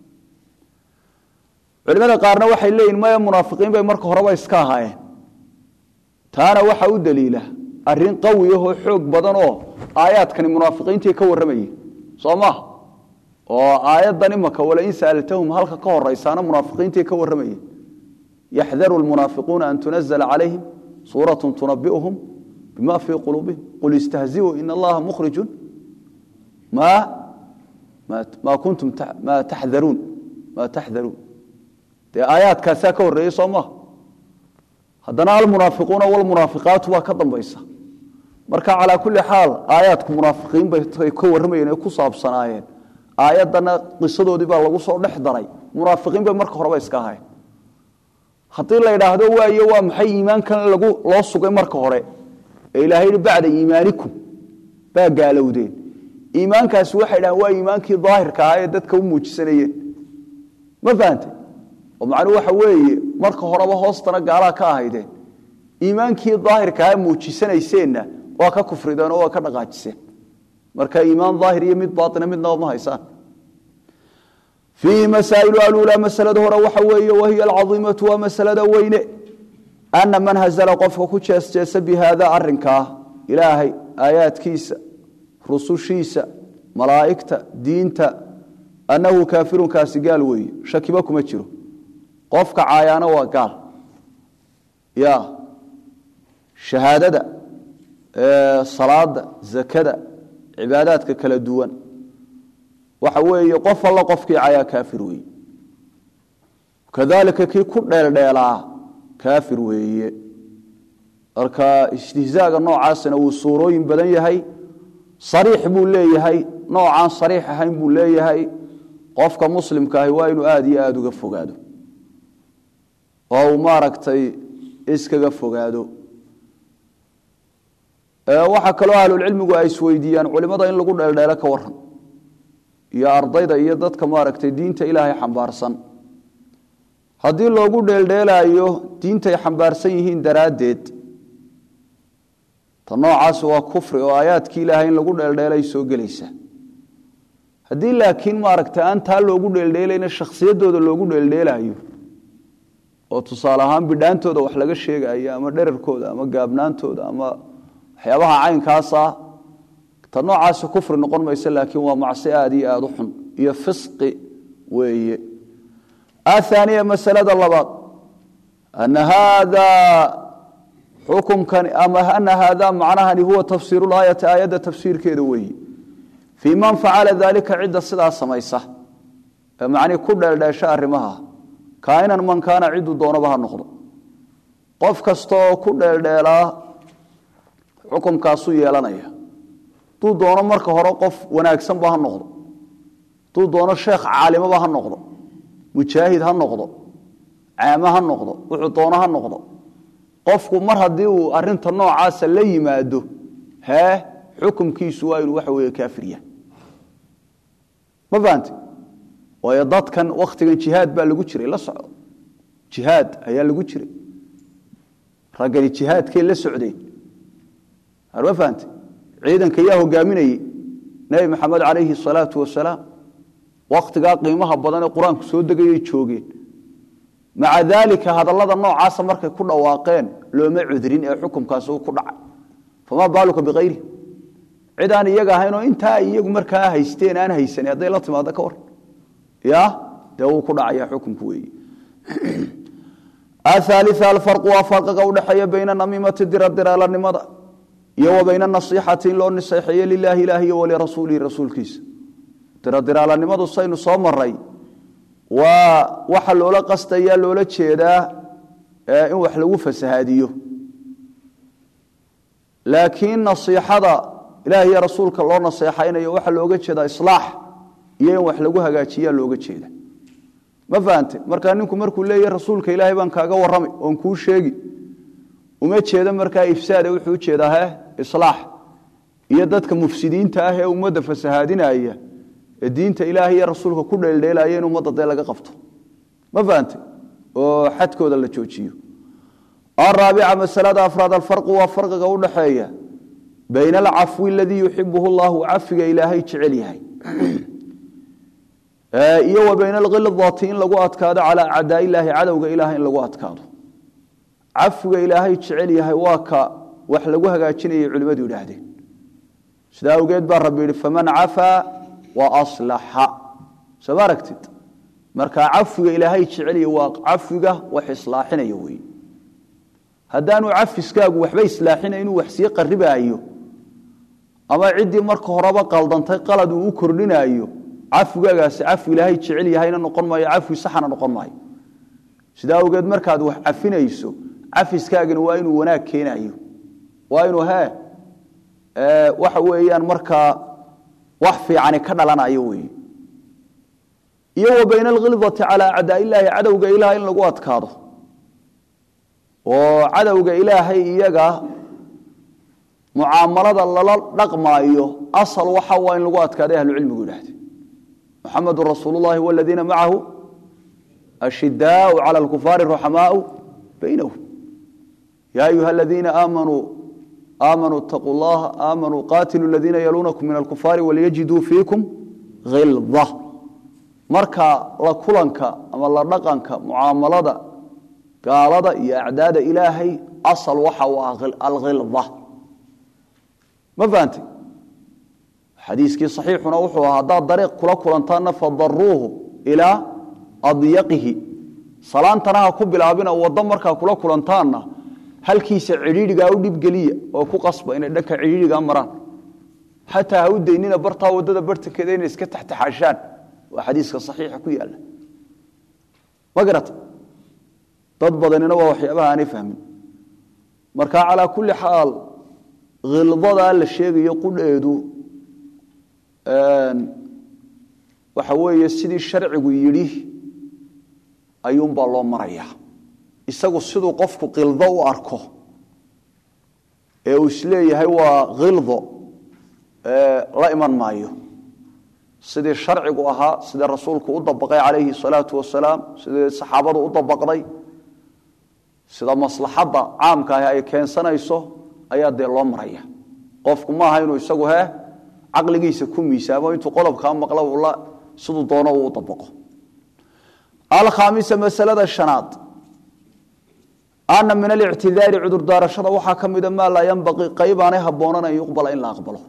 culimada qaarna waxay leeyihin maya munaafiqiin bay marka horeba iska ahaayeen taana waxa u daliila arin qawi ahoo xoog badan oo aayaadkani munaafiqiintii ka warramayeen soo maha oo aayaddan imaka walain sa'altahum halka ka horaysaana munaafiqiintii ka warramayeen yaxdaru lmunaafiquuna an tunazla calayhim suuratu tunabi'uhum bima fii quluubihim qul istahziuu in allaha mukhrijun ma kuntum ma taxdaruun ma taxdaruun dee aayaadkaasaa ka horreeyey soo maha haddana almunaafiquuna walmunaafiqaatu waa ka dambaysa marka calaa kulli xaal aayaadku munaafiqiin bay ka warramayeen ee ku saabsanaayeen aayaddana qisadoodii baa lagu soo dhex daray munaafiqiin bay marka horeba iska ahayn haddii la idhaahdo waayo waa maxay iimaankan lagu loo sugay marka hore ee ilahay yihi bacda iimaanikum baa gaalowdeen iimaankaasi waxay dhahaan waa iimaankii daahirka ahaa ee dadka u muujisanayeen ma fahantay oo macnuhu waxa weeye marka horeba hoostana gaalaa ka ahaydeen iimaankii daahirkaa muujisanayseenna waa ka kufrideen oo waa ka dhaqaajiseen marka iimaan daahir iyo mid baaina midnaba ma haysaan fiihi masaa'ilu aluulaa masalada hore waxa weeye wahiya alcadiimatu waa masalada weyne ana man hazala qofka ku jeesjeesa bi haada arinkaa ilaahay aayaadkiisa rusushiisa malaa'igta diinta annahu kaafirunkaasi gaal weeye shakiba kuma jiro qofka caayaana waa gaal ya shahaadada salaada zakada cibaadaadka kala duwan waxa weeye qof alla qofkii cayaa kaafir weeye kadalika kii ku dheeldheelaa kaafir weeye marka istihzaaga noocaasina wuu suurooyin badan yahay sariix buu leeyahay noocaan sariix ahayn buu leeyahay qofka muslimka ahi waa inuu aada iyo aada uga fogaado oo uu maaragtay iskaga fogaado waxaa kaloo ahlulcilmigu ay isweydiiyaan culimada in lagu dheeldheelo ka waran iyo ardayda iyo dadka maaragtay diinta ilaahay xambaarsan haddii loogu dheeldheelaayo diintay xambaarsan yihiin daraaddeed ta noocaasi waa kufri oo aayaadkii ilaahay in lagu dheeldheelay soo gelaysa haddii laakiin maaragtay aan taa loogu dheeldheelayna shakhsiyaddooda loogu dheeldheelaayo oo tusaale ahaan bidhaantooda wax laga sheegayo ama dherarkooda ama gaabnaantooda ama waxyaabaha caynkaasa ta noocaasi kufri noqon maysa laakiin waa macsi aada iyo aada u xun iyo fisqi weeye ahaaniya masalada labaad ana haada xukumkani ama ana haada macnahani huwa tafsiiru laayati aayadda tafsiirkeeda weeye fii man facala daalika cidda sidaa samaysa ee macnii ku dheeldheesha arrimaha kaainan man kaana ciduu doonaba ha noqdo qof kastaoo ku dheeldheelaa xukumkaasuu yeelanaya hadduu doono marka hore qof wanaagsanba ha noqdo hadduu doono sheekh caalimaba ha noqdo mujaahid ha noqdo caame ha noqdo wuxuu doono ha noqdo qofku mar haddii uu arinta noocaasa la yimaado hee xukumkiisu waa inuu waxa weeye kaafirya ma fahante waayo dadkan wakhtigan jihaad baa lagu jiray la soco jihaad ayaa lagu jiray raggani jihaadkay la socdeen ma fahante ciidanka yaa hogaaminayey nebi maxamed calayhi asalaatu wasalaam wakhtigaa qiimaha badan ee qur-aanku soo degayay joogeen maca daalika hadallada noocaasa markay ku dhawaaqeen looma cudrin ee xukumkaasi uu ku dhacay famaa baaluka biayri cid aan iyaga ahayn oo intaa iyagu markaa haysteen aan haysan hadday la timaado ka war ya dee wuu ku dhacaya xukumku weeye athaalia alfarqu waa farqiga udhexeeya bayna namiimati diradiralanimada iyo wa bayna nasiixati in loo niseexeeye lilaahi ilaah iyo walirasuulihi rasuulkiisa diradiralanimadu saynu soo maray waa waxa loola qastaya loola jeedaa in wax lagu fasahaadiyo laakiin nasiixada ilaah iyo rasuulka loo naseexaynayo waxaa looga jeedaa islaax iyo in wax lagu hagaajiyaa looga jeeda ma fahante markaa ninku markuu leeyahy rasuulka ilaahay baan kaaga warramay oon kuu sheegi uma jeedo markaa ifsaade wuxuu ujeedaa he islaax iyo dadka mufsidiinta ah ee ummadda fasahaadinaya ee diinta ilaahay iyo rasuulka ku dheeldheelaya in ummadda dee laga qabto ma fahante oo xadkooda la joojiyo araabica masalada afraad alfarqu waa farqiga udhaxeeya bayna alcafwi aladii yuxibuhu llahu cafiga ilaahay jecel yahay iyo wa bayna alkhildati in lagu adkaado calaa acdaa ilaahi cadowga ilaah in lagu adkaado cafiga ilaahay jecel yahay waa ka wax lagu hagaajinayay culimmadu idhaahdeen sidaa awgeed baa rabbi yihi faman cafaa wa aslaxa soo ma aragtid marka cafiga ilaahay jecelya waa cafiga wax islaaxinaya wey haddaanu cafiskaagu waxba islaaxina inuu wax sii qaribaayo ama ciddii marka horeba qaldantay qalad uu u kordhinaayo cafigaagaasi cafi ilaahay jecel yahayna noqon maayo cafi saxana noqon maayo sidaa awgeed markaad wax cafinayso cafiskaagana waa inuu wanaag keenayo waa inuu he waxa weeyaan markaa wax fiicani ka dhalanayo wey iyo wa bayna alkhildati calaa acdaa ilaahi cadowga ilaah in lagu adkaado oo cadowga ilaahay iyaga mucaamalada lala dhaqmaayo asal waxa waa in lagu adkaaday ahlucilmigu idhahde muxamadu rasuul llahi waladiina macahu ashidaau cala alkufaari ruxamaau baynahum ya ayuha aladiina aamanuu aamanuu itaquu llaha aamanuu qatiluu aladiina yaluunakum min alkufaari walyajiduu fiikum hilda marka la kulanka ama la dhaqanka mucaamalada gaalada iyo acdaada ilaahay asal waxa u ah alkhilda ma fahantay xadiiskii saxiixuna wuxuu ahaa haddaad dariiq kula kulantaanna fadaruuhu ilaa adyaqihi salaantana ha ku bilaabina waddo markaa kula kulantaanna halkiisa cidhiidhigaa u dhibgeliya oo ku qasba inay dhanka cidhiidhigaa maraan xataa ha u daynina bartaa waddada bartankeeda inay iska taxtaxaashaan waa xadiiska saxiixa ku yaalla ma garata dad badanina waa waxyaabaha aanay fahmin marka calaa kulli xaal khildadaa la sheegayo qudheedu waxa weeye sidii sharcigu yidhi ayuunbaa loo marayaa isagu siduu qofku khildo u arko ee uu isleeyahay waa khildo la iman maayo sidii sharcigu ahaa sidii rasuulku u dabaqay calayhi salaatu wasalaam sidii saxaabadu u dabaqday sida maslaxadda caamka ahi ay keensanayso ayaa dee loo maraya qofku maaha inuu isagu he caqligiisa ku miisaamo intuu qodobkaa maqlo ula siduu doono uu dabaqo alkhaamisa masalada shanaad ana min alictidaari cudurdaarashada waxaa ka mida maa laa yanbaqii qaybaanay habboonan an yuqbala in la aqbalo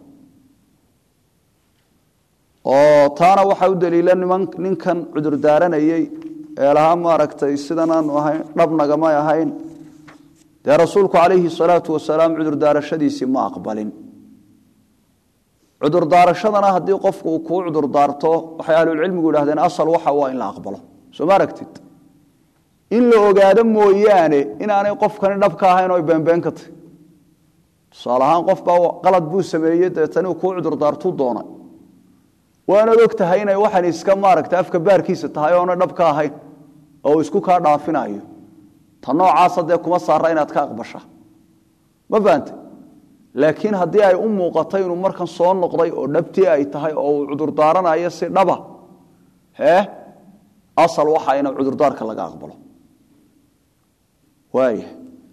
oo taana waxaa u daliila niman ninkan cudurdaaranayey ee lahaa maaragtay sidanaanu ahayn dhabnagamay ahayn dee rasuulku calayhi salaatu wasalaam cudurdaarashadiisii ma aqbalin cudurdaarashadana haddii qofku uu kuu cudurdaarto waxay ahlulcilmigu yidhahdeen asal waxa waa in la aqbalo soo ma aragtid in la ogaado mooyaane inaanay qofkani dhabka ahayn oo beenbeen ka tahy tusaale ahaan qof baa qalad buu sameeyey deetani uu kuu cudurdaartuu doonay waanaad og tahay inay waxan iska maaragta afka baarkiisa tahay oona dhabka ahayn oo uu isku kaa dhaafinayo ta noocaasa dee kuma saara inaad ka aqbasha ma fahante laakiin haddii ay u muuqatay inuu markan soo noqday oo dhabtii ay tahay oo uu cudurdaaranayo si dhaba hee asal waxa ina cudurdaarka laga aqbalo waaya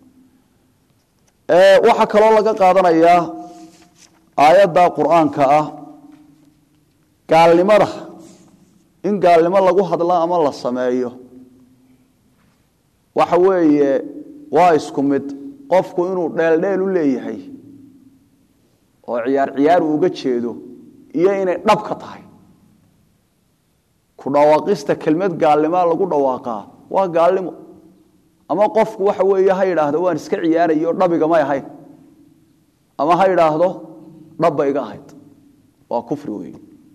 waxaa kaloo laga qaadanayaa aayadda qur-aanka ah gaalnimada in gaalnimo lagu hadlo ama la sameeyo waxa weeye waa isku mid qofku inuu dheeldheel u leeyahay oo ciyaar ciyaar uu uga jeedo iyo inay dhabka tahay ku dhawaaqista kelmad gaalnimaa lagu dhawaaqaa waa gaalnimo ama qofku waxa weeye ha yidhaahdo waan iska ciyaarayo dhabigamay ahayn ama ha yidhaahdo dhabba iga ahayd waa kufri wey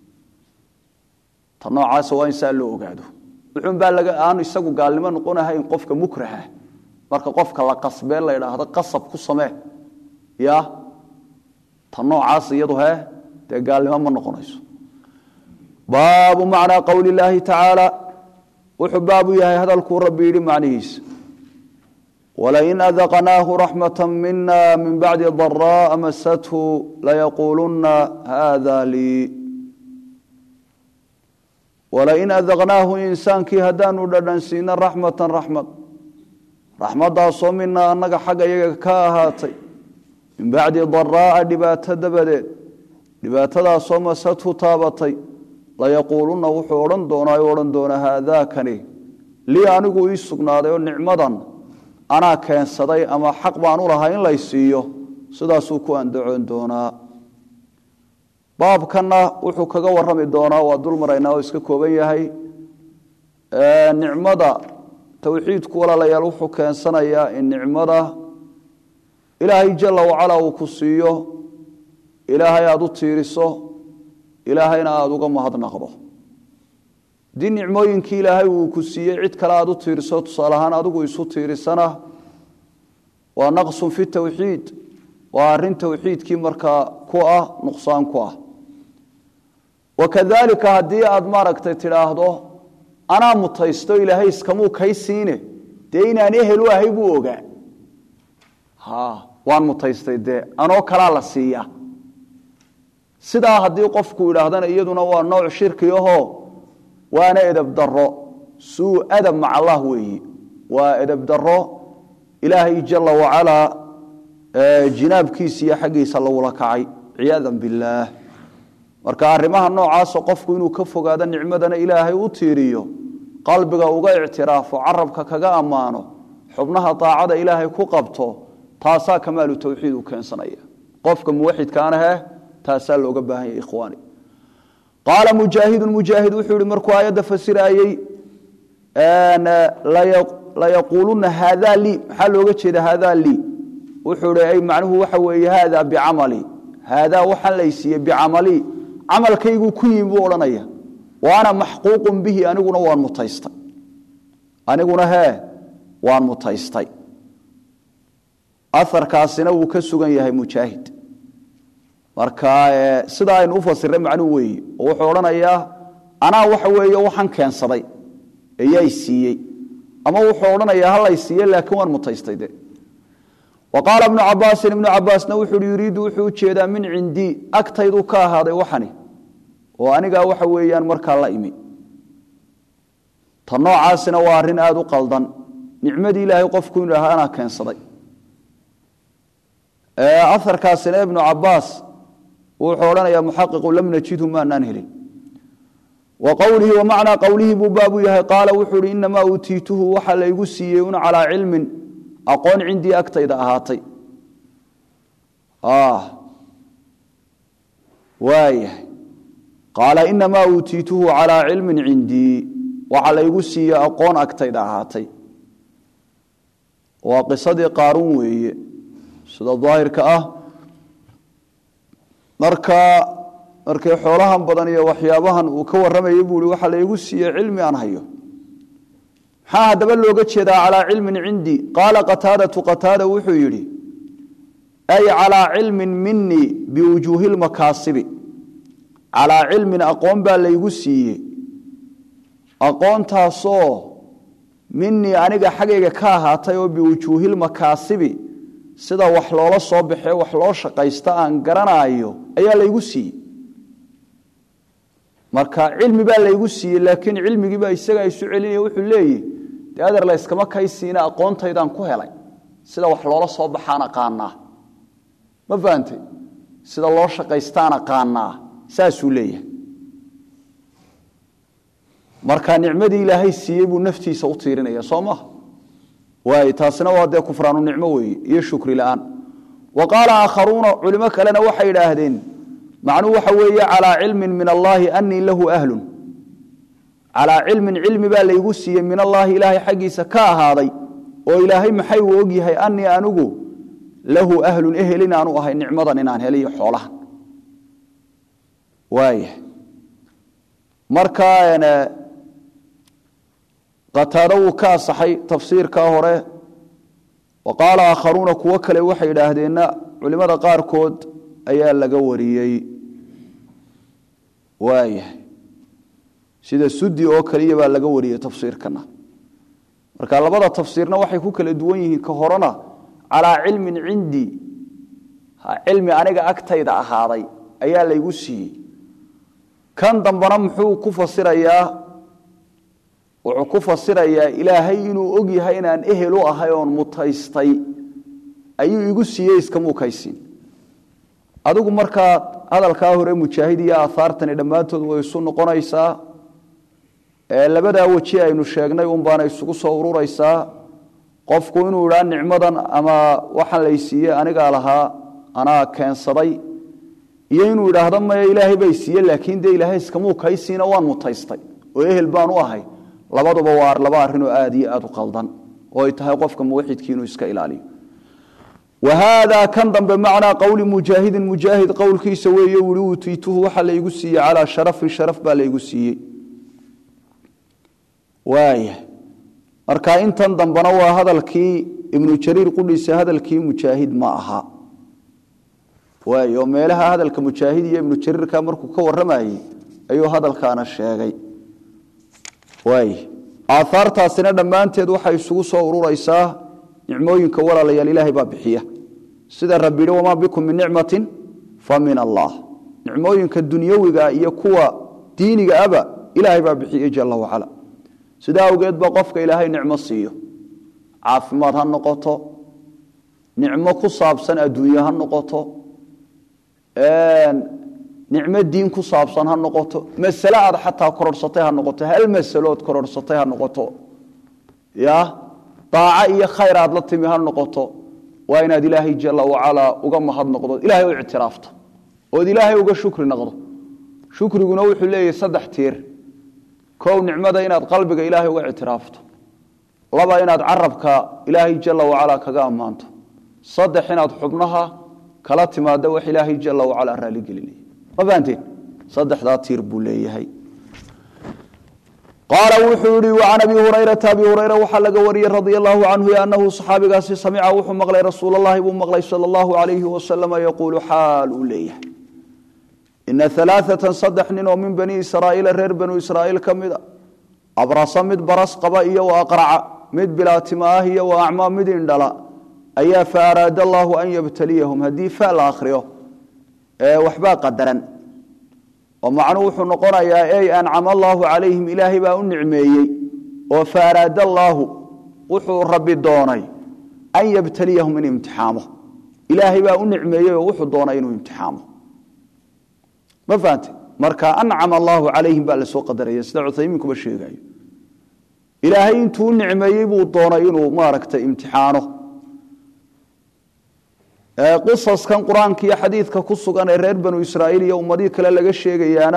ta noocaasa waa in saa loo ogaado wuxuunbaa laga aanu isagu gaalnimo noqonahayn qofka mukraha marka qofka la qasbee la yidhaahdo qasab ku samee ya ta noocaas iyadu hee dee gaalnimo ma noqonayso baabu macnaa qowli illaahi tacaala wuxuu baabu yahay hadalkuu rabbi yidhi macnihiisa wlain adaqnaahu raxmata mina min bacdi daraa'a masathu layaquuluna hada lii walain adaqnaahu insaankii haddaanu dhadhansiino raxmatan raxmad raxmaddaasoo minaa annaga xagga iyaga ka ahaatay min bacdi daraa'a dhibaato dabadeed dhibaatadaasoo masathu taabatay layaquuluna wuxuu odhan doonaa u odhan doonaa haadaakani lii anigu ii sugnaaday oo nicmadan anaa keensaday ama xaq baan u lahaa in lay siiyo sidaasuu ku andacoon doonaa baabkanna wuxuu kaga warrami doonaa waa dul maraynaa oo iska kooban yahay nicmada towxiidku walaalayaal wuxuu keensanayaa in nicmada ilaahay jalla wacalaa uu ku siiyo ilaahay aada u tiiriso ilaahayna aada uga mahadnaqdo haddii nicmooyinkii ilaahay uu ku siiyey cid kale aada u tiiriso tusaale ahaan adigu isu tiirisana waa naqsun fi towxiid waa arrin towxiidkii markaa ku ah nuqsaan ku ah wakadalika haddii aada maaragtay tidhaahdo anaa mutaysto ilaahay iskamuu kay siine dee inaan ehel u ahay buu ogaa ha waan mutaystay dee anoo kalaa la siiya sidaa haddii qofku idhaahdana iyaduna waa nooc shirki ahoo waana edab daro suu adab maca allah weeyi waa edab daro ilaahay jala wacalaa jinaabkiisa iyo xaggiisa lagula kacay ciyaada billaah marka arrimaha noocaasa qofku inuu ka fogaado nicmadana ilaahay u tiiriyo qalbiga uga ictiraafo carabka kaga ammaano xubnaha daacada ilaahay ku qabto taasaa kamaalu tawxiid u keensanaya qofka muwaxidkaanahe taasaa looga baahan yahay ikhwaani qaala mujaahidun mujaahid wuxuu yihi markuu aayadda fasiraayey layaquuluna haadaa lii maxaa looga jeeda haadaa lii wuxuu hi ay macnuhu waxa weeye haada bicamali haadaa waxaan laysiiyey bicamali camalkayguu ku yimi buu odhanaya wa ana maxquuqun bihi aniguna waan mutaystay aniguna hee waan mutaystay aharkaasina wuu ka sugan yahay mujaahid marka sidaa aynu u fasirnay macnuhu weeye oo wuxuu odhanayaa anaa waxa weeye waxaan keensaday eeyaa siiyey ama wuxuu odhanayaa halay siiye laakiin waan mutaystay de wa qaala ibnu cabaasin ibnu cabaasna wuxuu hi yuriidu wuxuu ujeedaa min cindii agtayduu ka ahaaday waxani oo anigaa waxa weeyaan markaa la imi ta noocaasina waa arrin aada u qaldan nicmadii ilaahay qofku inu ahaa anaa keensaday aharkaasina ibnu cabaas wuxuu odhanayaa muxaqiqu lam najidhu maanaan helin wa qowlihi wa macnaa qowlihii buu baabu yahay qaala wuxuu hi inamaa uutiituhu waxa laygu siiyey un calaa cilmin aqoon cindii agtayda ahaatay waayahay qaala inamaa uutiituhu calaa cilmin cindii waxa laygu siiyey aqoon agtayda ahaatay waa qisadii qaaruun weeye sida daahirka ah marka markay xoolahan badan iyo waxyaabahan uu ka warramayay buu i waxa laygu siiyey cilmi aan hayo maxaa haddaba looga jeedaa calaa cilmin cindii qaala qataadatu qataada wuxuu yidhi ay calaa cilmin minii biwujuuhi lmakaasibi calaa cilmin aqoon baa laygu siiyey aqoontaasoo minii aniga xaggayga ka ahaatay oo biwujuuhi lmakaasibi sida wax loola soo baxee wax loo shaqaysta aan garanaayo ayaa laygu siiyey marka cilmi baa laygu siiyey laakiin cilmigiibaa isagaa isu celinaya wuxuu leeyihi dee adeer layskama kaysiina aqoontaydaan ku helay sida wax loola soo baxaan aqaanaa ma fahantay sida loo shaqaystaan aqaanaa saasuu leeyahay marka nicmadii ilaahay siiyey buu naftiisa u tiirinaya soo maha waay taasina waa dee kufraanu nicmo weeye iyo shukri la-aan wa qaala aakharuuna culimo kalena waxay idhaahdeen macnuu waxa weeye calaa cilmin min allaahi anii lahu ahlun calaa cilmin cilmi baa laygu siiyey min allaahi ilaahay xaggiisa ka ahaaday oo ilaahay maxay uu ogyahay anii anigu lahu ahlun ehel inaanu ahay nicmadan inaan heliyo xoolahan waaya marka qataado wuu ka asaxay tafsiirkaa hore wa qaala aakharuuna kuwo kale waxay idhaahdeenna culimada qaarkood ayaa laga wariyey waayahay sida sudi oo kaliya baa laga wariyey tafsiirkana marka labada tafsiirna waxay ku kala duwan yihiin ka horena calaa cilmin cindii cilmi aniga agtayda ahaaday ayaa laygu siiyey kan dambana muxuu ku fasirayaa wuxuu ku fasirayaa ilaahay inuu og yahay inaan ehel u ahay oon mutaystay ayuu igu siiyey iskamukaysiin adigu markaa hadalkaa hore mujaahid iyo aahaartani dhammaantood way isu noqonaysaa labadaa weji aynu sheegnay un baana isugu soo ururaysaa qofku inuu idhaa nicmadan ama waxaan laysiiye anigaa lahaa anaa keensaday iyo inuu idhaahdo maya ilaahay bay siiye laakiin dee ilaahay iskamukaysiina waan mutaystay oo ehel baan u ahay labaduba waa laba arrinoo aad iyo aad u qaldan oo ay tahay qofka muwaxidkii inuu iska ilaaliyo whaada kan dambe macnaa qowli mujaahidin mujaahid qowlkiisa weeye wui utiituhu waxa laygu siiyey calaa sharafin sharaf baa laygu siiyey waaya marka intan dambena waa hadalkii ibnu jariir qudhiisa hadalkii mujaahid ma aha waay oo meelaha hadalka mujaahid iyo ibnu jariirka markuu ka waramayey ayuu hadalkaana sheegay waay aahaartaasina dhammaanteed waxay isugu soo ururaysaa nicmooyinka walaalayaal ilaahay baa bixiya sida rabbi yihi wamaa bikum min nicmatin fa min allah nicmooyinka dunyawiga iyo kuwa diiniga aba ilaahay baa bixiyey jala wacala sidaa awgeed ba qofka ilaahay nicmo siiyo caafimaad ha noqoto nicmo ku saabsan adduunye ha noqoto nicmo diin ku saabsan ha noqoto masale aad xataa kororhsatay ha noqoto hal masalood kororhsatay ha noqoto ya daaco iyo khayr aad la timi ha noqoto waa inaad ilaahay jala wacalaa uga mahad noqdo ilaahay u ictiraafto ood ilaahay uga shukri noqdo shukriguna wuxuu leeyahay saddex tiir kow nicmada inaad qalbiga ilaahay uga ictiraafto laba inaad carabka ilaahay jala wacalaa kaga ammaanto saddex inaad xubnaha kala timaado wax ilaahay jala wacalaa raaligelinaya ma fahanteen saddexdaa tiir buu leeyahay qaala wuxuu yihi can abi hurayrata abi hurayra waxaa laga wariyey radia allahu canhu anahu saxaabigaasi samica wuxuu maqlay rasuul allahi buu maqlay sala allahu alayhi wasalama yaquulu xaal uu leeyahay ina alaaatan saddex nin oo min bani israa'iila reer banu israa'iil ka mida abrasa mid baras qaba iyo wa aqraca mid bilaatima ah iyo wa acmaa mid indhala ayaa fa araada allahu an yabtaliyahum haddii fa la akhriyo waxbaa qadaran oo macnuhu wuxuu noqonayaa ey ancama allaahu calayhim ilaahay baa u nicmeeyey oo fa araada allaahu wuxuu rabbi doonay an yabtaliyahum in imtixaamo ilaahay baa u nicmeeyey oo wuxuu doonay inuu imtixaamo ma fahante marka ancama allaahu calayhim baa lasoo qadaraya sida cuthaymiinkuba sheegayo ilaahay intuu u nicmeeyey buu doonay inuu maaragtay imtixaano qisaskan qur-aanka iyo xadiidka ku sugan ee reer banu israa'iil iyo ummadihii kale laga sheegayaana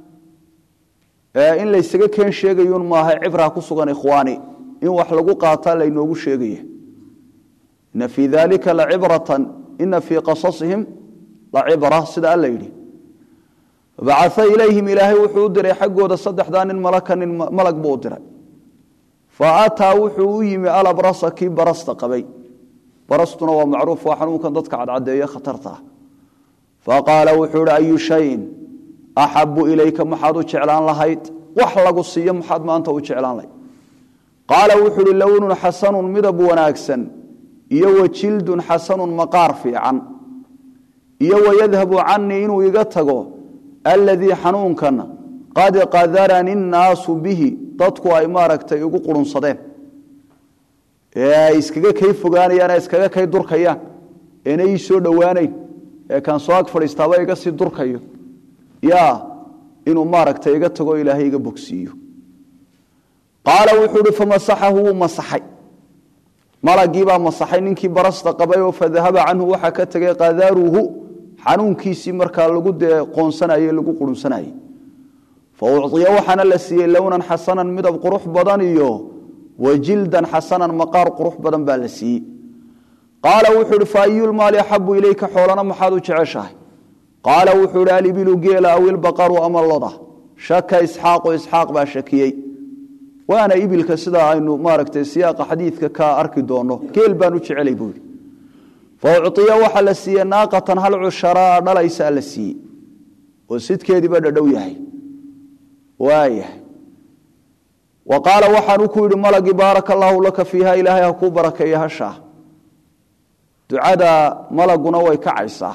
in laysaga keen sheegayun maaha cibraa ku sugan ikhwaani in wax lagu qaataa laynoogu sheegaya ina fii dalika lacibratan ina fii qasasihim lacibra sida alla yidhi bacaa ilayhim ilaahay wuxuu u diray xaggooda saddexdaa nin malaka nin malag buu u diray fa ataa wuxuu u yimi alabrasa kii barasta qabay barastuna waa macruuf waa xanuunkan dadka cadcadeeye khatarta ah faqaala wuxuu ihi ayu shayin axabu ilayka maxaad u jeclaan lahayd wax lagu siiyo maxaad maanta u jeclaan lahayd qaala wuxuu ihi lownun xasanun midab wanaagsan iyo wa jildun xasanun maqaar fiican iyo wayadhabu canii inuu iga tago aladii xanuunkan qad qadarani nnaasu bihi dadku ay maaragtay igu qurunsadeen ee ay iskaga kay fogaanayaan ee iskaga kay durkayaan eena ii soo dhowaanayn ee kaan soo ag fadhiistaaba iga sii durkayo yaa inuu maaragtay iga tago ilaahay iga bogsiiyo qaala wuxuu ihi famasaxahu wuu masaxay malagiibaa masaxay ninkii barasta qabay oo fadahaba canhu waxaa ka tegay qadaaruhu xanuunkiisii markaa lagu dee qoonsanaye lagu qurunsanayey fa uciya waxaana la siiyey lownan xasanan midab qurux badan iyo wajildan xasanan maqaar qurux badan baa la siiyey qaala wuxuu ihi fa ayulmaali axabu ilayka xoolana maxaad u jeceshahay qaala wuxuu ihi alibilu geela aw ilbaqaru ama loda shaka isxaaqu isxaaq baa shakiyey waana ibilka sidaa aynu maaragtay siyaaqa xadiidka ka arki doono geel baan u jecelay buu yidhi fa uciya waxaa la siiyey naaqatan hal cusharaa dhalaysaa la siiyey oo sidkeediiba dhadhow yahay waayahay wa qaala waxaanu ku yidhi malagii baaraka allaahu laka fiiha ilaahay ha kuu barakeeya hashaa ducada malaguna way kacaysaa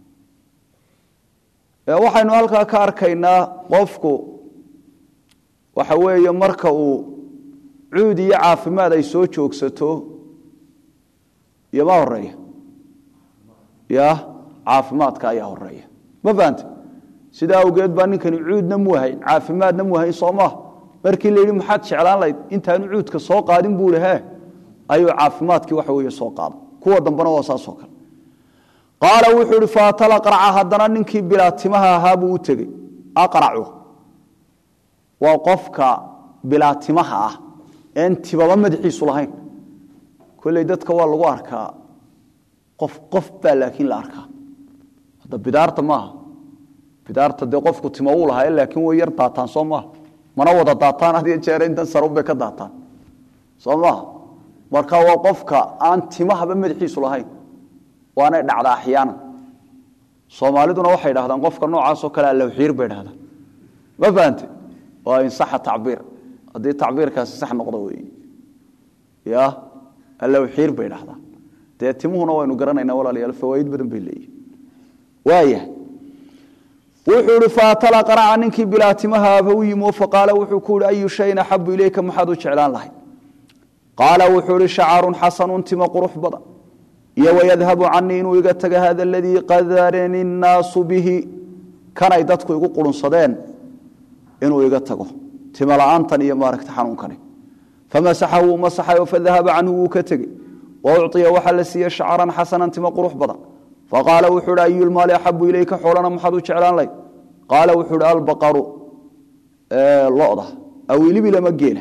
waxaynu halkaa ka arkaynaa qofku waxa weeye marka uu cuud iyo caafimaad ay soo joogsato iyo ma horeeya ya caafimaadka ayaa horeeya ma fahante sidaa awgeed baa ninkani cuudna mu hayn caafimaadna mu hayn soo maha markii la yidhi maxaad jeclaan lahayd intaanu cuudka soo qaadin buu he ayuu caafimaadkii waxa weeye soo qaaday kuwa dambena waa saasoo kale qaala wuxuu ihi faatala qarca haddana ninkii bilaa timaha ahaa buu u tegey aqracu waa qofka bilaa timaha ah een tibaba madaxiisu lahayn kolley dadka waa lagu arkaa qof qof baa laakiin la arkaa hadda bidaarta maaha bidaarta dee qofku tima uu lahaa laakiin way yar daataan soo maaha mana wada daataan had iyo jeer intan sarunbay ka daataan soo maaha marka waa qofka aan timahaba madaxiisu lahayn waanay dhacdaa axyaanan soomaaliduna waxay dhahdaan qofka noocaasoo kale allawxiir bay dhahdaan ma fahante waa insaxa tacbiir haddii tacbiirkaasi sax noqdo wey ya allawxiir bay dhahdaan dee timuhuna waynu garanaynaa walaalayaal fawaaid badan bay leeyihin waayahay wuxuu ihi faatala qaraca ninkii bilaa timaha aba u yimi faqaala wuxuu ku ihi ayu shayin axabu ilayka maxaad u jeclaan lahay qaala wuxuu ihi shacarun xasanun tima qurux badan iyo wayadhabu canii inuu iga taga hada aladii qadarani nnaasu bihi kanay dadku igu qurunsadeen inuu iga tago tima la-aantan iyo maaragta xanuunkani famasaxahu wuu masaxayo fadahaba canhu wuu ka tegey wa uciya waxaa la siiyey shacran xasanan tima qurux badan faqaala wuxuu hi ayulmaali axabu ilayka xoolana maxaad u jeclaan layd qaala wuxuu hi albaqaru loda aw ilibila ma geela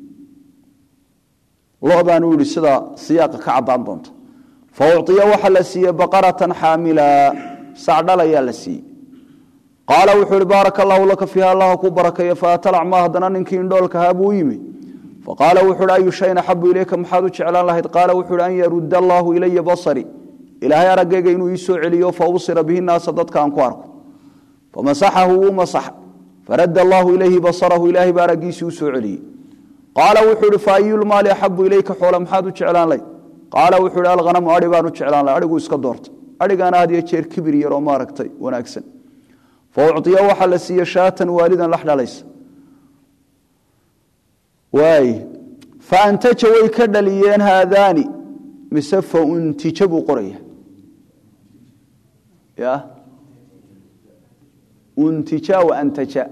lodaanu yihi sida siyaaqa ka cadaan doonta fa uciya waxaa la siiyey baqaratan xaamila sacdhal ayaa la siiyey qaala wuxuu hi baaraka allahu laka fiiha allaha ku barakeeya faatalacmaa haddana ninkii indhoolkahaa buu yimi faqaala wuxuu hi ayu shayin axabu ilayka maxaad u jeclaan lahayd qaala wuxuu hi an yarudda allaahu ilaya basari ilaahay araggayga inuu ii soo celiyo fa ubsira bihi naasa dadka aan ku arko famasaxahu wuu masaxa faradda allaahu ilayhi basarahu ilaahay baa araggiisii u soo celiyey qaala wuxuu hi fa ayulmaali axabu ilayka xoola maxaad u jeclaan layd qaala wuxuu hi alghanamu adhi baan u jeclaan lahay adhiguu iska doorta adhigaana had iyo jeer kibir yaroo maaragtay wanaagsan fa uciya waxaa la siiye shaatan waalidan lax dhalaysa waay faantaja way ka dhaliyeen haadaani mise fauntija buu qoraya ya untija wa antaja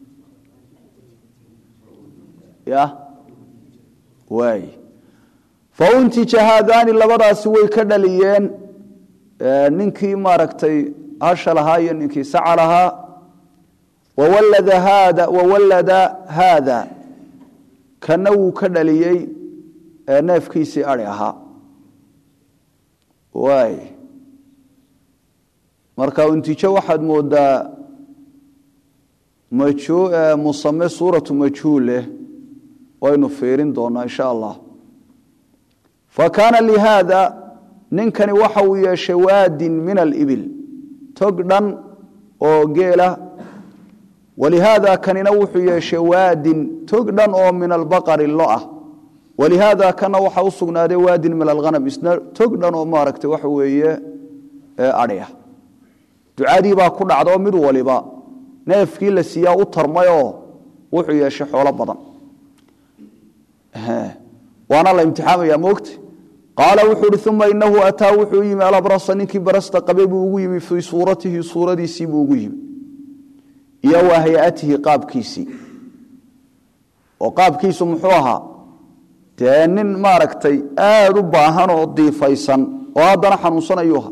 ya waay fauntija haadaani labadaasi way ka dhaliyeen ninkii maaragtay hasha lahaa iyo ninkii saca lahaa wawallada haada wawallada haada kana wuu ka dhaliyey neefkiisii ari ahaa waay marka untijo waxaad moodaa musame suuratu majhuuleh waynu fiirin doonaa insha allah fa kaana lihaada ninkani waxa uu yeeshay waadin min alibil tog dhan oo geela walihaada kanina wuxuu yeeshay waadin tog dhan oo min albaqari lo ah walihaada kana waxa u sugnaaday waadin min alhanam isna tog dhan oo maaragtay waxa weeye adhi ah ducadii baa ku dhacdaoo mid waliba neefkii la siiyaa u tarmayoo wuxuu yeeshay xoolo badan waana la imtixaamaya moogta qaala wuxuu uhi uma inahu ataa wuxuu yimi alabrasa ninkii barasta qabay buu ugu yimi fii suuratihi suuradiisii buu ugu yimi iyo wa hay-atihi qaabkiisii oo qaabkiisu muxuu ahaa dee nin maaragtay aada u baahan oo diifaysan oo haddana xanuunsanayuu ahaa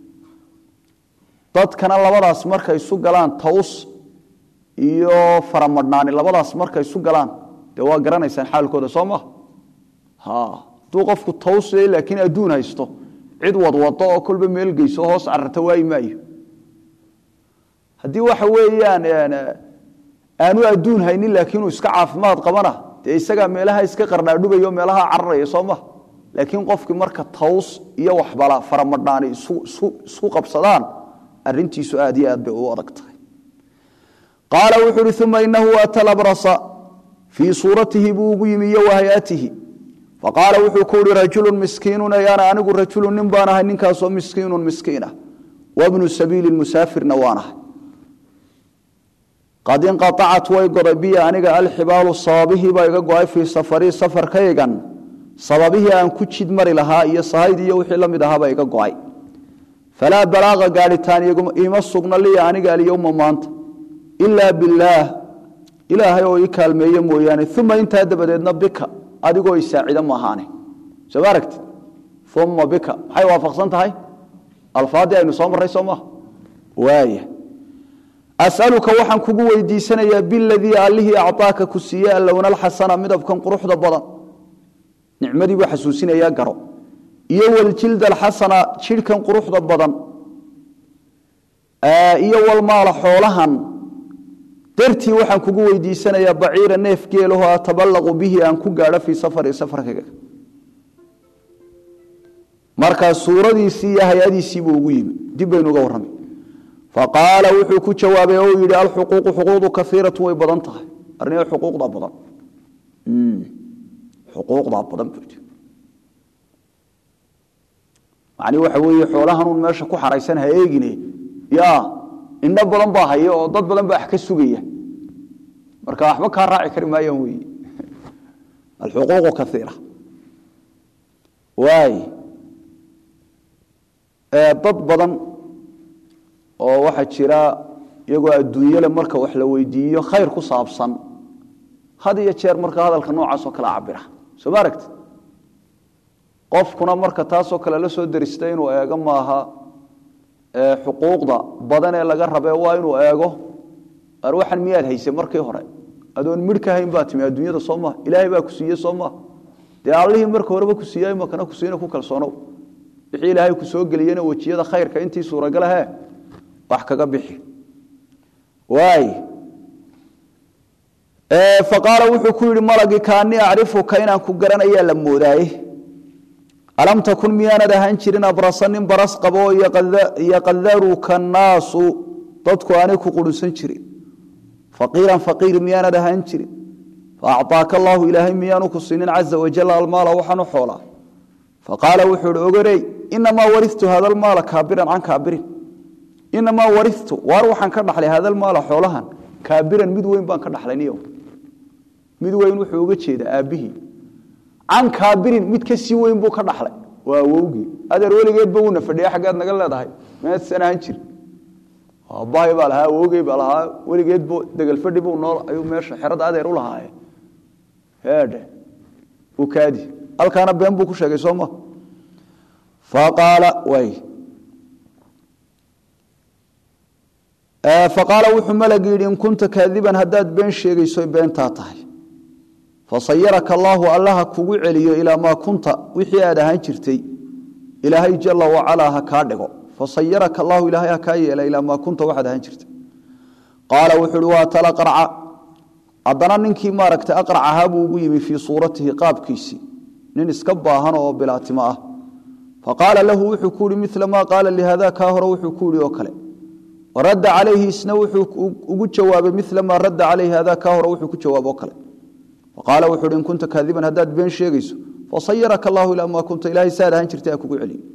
dadkana labadaas markay isu galaan taws iyo faramadhnaani labadaas markay isu galaan dee waa garanaysaan xaalkooda soo maha hadduu qofku tawsay laakiin adduun haysto cid wadwado oo kolba meel geyso hoos cararta waayi maayo haddii waxa weeyaan aanu adduun haynin laakiinuu iska caafimaad qabana dee isagaa meelaha iska qardhaadhubayo meelaha cararaya soo maha laakiin qofkii marka taws iyo waxbala faramadhnaani isku qabsadaan arintiisu aad iyo aad bay u adag tahay qaala wuxuu uhi uma inahu ata labrasa fii suuratihi buu ugu yimi iyo wahayatihi faqaala wuxuu ku uhi rajulu miskiinu ayaana anigu rajulu nin baan ahay ninkaasoo miskiinu miskiinah wabnu sabiili musaafirna waan ahay qad inqaacat way goday biya aniga alxibaalu sababihii baa iga go-ay fii safarii safarkaygan sababihii aan ku jid mari lahaa iyo sahayd iyo wixii la mid ahaabaa iga go-ay falaa balaaqa gaadhitaan iima sugna liya aniga alyowma maanta ilaa billaah ilaahay oo ii kaalmeeye mooyaane uma intaa dabadeedna bika adigoo isaacida maahaane soo ma aragtid uma bika maxay waafaqsan tahay alfaadii aynu soo marray soo maha waaya asaluka waxaan kugu weydiisanayaa biladii allihii acطaaka ku siiye allowna alxasana midabkan quruxda badan nicmadii buu xasuusinayaa garo iyo waljilda alxasana jidhkan quruxda badan iyo walmaala xoolahan dartii waxaan kugu weydiisanayaa baciira neef geelaho ataballaqu bihi aan ku gaadho fii safari safarkayga markaa suuradiisii iyo hay-adiisii buu ugu yimi dib baynu uga warramay faqaala wuxuu ku jawaabay oo yidhi alxuquuqu xuquuqdu kaiiratu way badan tahay arnia xuquuqdaa badan xuquuqdaa badan buu yidhi macnii waxa weeye xoolahanuun meesha ku xaraysan ha eegine ya indho badan baa haya oo dad badan baa wax ka sugaya marka waxba kaa raaci kari maayaan weyi alxuquuqu kaiira waay dad badan oo waxaa jira iyagoo adduunyale marka wax la weydiiyo khayr ku saabsan had iyo jeer marka hadalka noocaasoo kale cabira soo ma aragti qofkuna marka taasoo kale la soo derista inuu eego maaha xuquuqda badan ee laga rabe waa inuu eego waxan miyaad hayse markii hore adoon midh ka hayn baa timi adduunyada soo maha ilaahay baa ku siiye soo maha dee allihii marka horeba ku siiyey makana ku siina ku kalsoonow wixii ilaahay ku soo geliyena wejiyada khayrka intii suuragalahe wax kaga bixi waay faqaala wuxuu ku yidhi malagii kaanii acrifuka inaan ku garanayaa la moodaaye alam takun miyaanad ahaan jirin abrasa nin baras qabo oo yaqadaruka annaasu dadku aanay ku qurunsan jirin faqiiran faqiir miyaanad ahaan jirin faacطaaka allaahu ilaahay miyaanu ku siinin caza wajal almaala waxaanu xoolaa faqaala wuxuu ihi ogorey inamaa waritu hada lmaala kaabiran can kaabirin inamaa waritu waar waxaan ka dhaxlay hada lmaala xoolahan kaabiran mid weyn baan ka dhaxlay niyo mid weyn wuxuu uga jeedaa aabbihii can kaabirin mid ka sii weyn buu ka dhaxlay waa awowgii adeer weligeedba wuuna fadhiya xaggaad naga leedahay meedsan ahaan jir aabbahay baa lahaa awowgey baa lahaa weligeedbu degelfadhi buu nool ayuu meesha xerada adeer u lahaaye heedhe u kaadi halkaana been buu ku sheegay soo ma faqaala way faqaala wuxuu malagi yidhi in kunta kaadiban haddaad been sheegayso beentaa tahay fasayaraka allaahu allaha kugu celiyo ilaa maa kunta wixii aad ahaan jirtay ilaahay jala wacalaa ha kaa dhigo fasayaraka allahu ilaahay ha kaa yeela ilaa maa kunta waxaad ahaan jirtay qaala wuxuu uhi waa tala qarca haddana ninkii maaragtay aqrac ahaa buu ugu yimi fii suuratihi qaabkiisii nin iska baahan oo bilaatimo ah faqaala lahu wuxuu ku yihi mila maa qaala lihada kaa hore wuxuu ku yihi oo kale waradda calayhi isna wuxuu ugu jawaabay mila maa radda calayhi hada kaa hore wuxuu ku jawaab oo kale faqaala wuxu uhi in kunta kaadiban haddaad been sheegayso fasayaraka allahu ilaa maa kunta ilahay saad ahaan jirtay ha kugu celiyo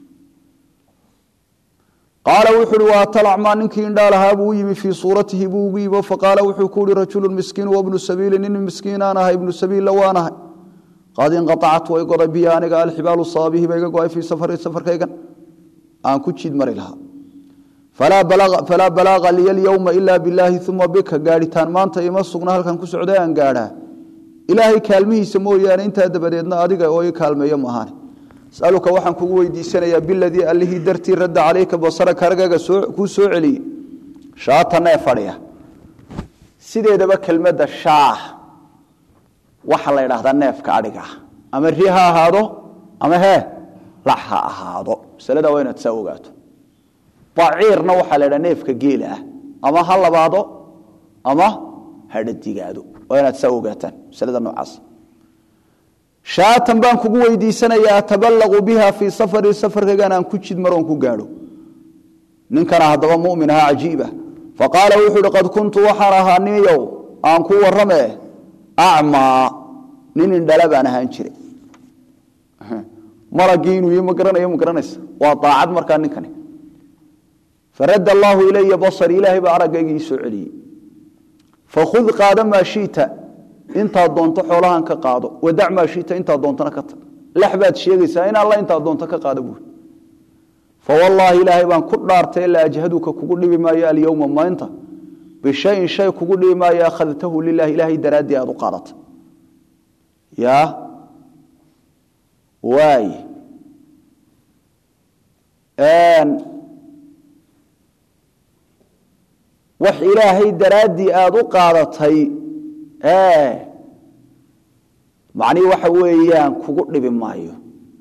qaala wuxu uhi waa talacmaa ninkii indhaalahaa buu u yimi fii suuratihi buu ugu yimi faqaala wuxuu ku yihi rajulu miskiin wabnu sabiili nin miskiinaan ahay ibnu sabiilla waan ahay qad inqaacat way goday biya aniga alxibaalu saabihi ba iga go-ay fii safari safarkaygan aan ku jiid mari lahaa falaa balaaqa liya alyowma ila bilaahi uma bika gaadhitaan maanta ima sugna halkan ku socda aan gaadhaa ilaahay kaalmihiisa mooyaane intaa dabadeedna adiga oo i kaalmeeyo maahaane asaluka waxaan kugu weydiisanayaa biladii allihii dartii radda calayka basaraka argaga kuu soo celiyey shaata nee fadhiya sideedaba kelmadda shaah waxaa la ydhaahdaa neefka adhiga ama ri ha ahaado ama hee lax ha ahaado masalada waa inaad saa ogaato baciirna waxaa la ydhaha neefka geela ah ama ha labaado ama ha dhadigaado waa inaad saa ogaataan masalada noocaas shaatan baan kugu weydiisanayaa ataballaqu biha fii safari safarkaygan aan ku jid maroon ku gaadho ninkana haddaba mumin ahaa cajiiba faqaala wuxuu uhi qad kuntu waxaan ahaa ninyow aan ku warrame acmaa nin indhala baan ahaan jiray malagii inuu ma garanayo ma garanaysa waa daacad markaa ninkani faradda allaahu ilaya basari ilaahay baa araggayga ii soo celiyey fakhud qaada maa shiita intaad doonto xoolahan ka qaado wadac maa shiita intaad doontona ka tag lex baad sheegaysaa in alla intaad doonto ka qaado buuri fawallaahi ilaahay baan ku dhaartay la ajhaduka kugu dhibi maayo alyowma maanta bishayin shay kugu dhibi maayo akhadtahu lilahi ilaahay daraaddii aad u qaadatay ya waay wax ilaahay daraaddii aada u qaadatay macnihi waxa weeyaan kugu dhibi maayo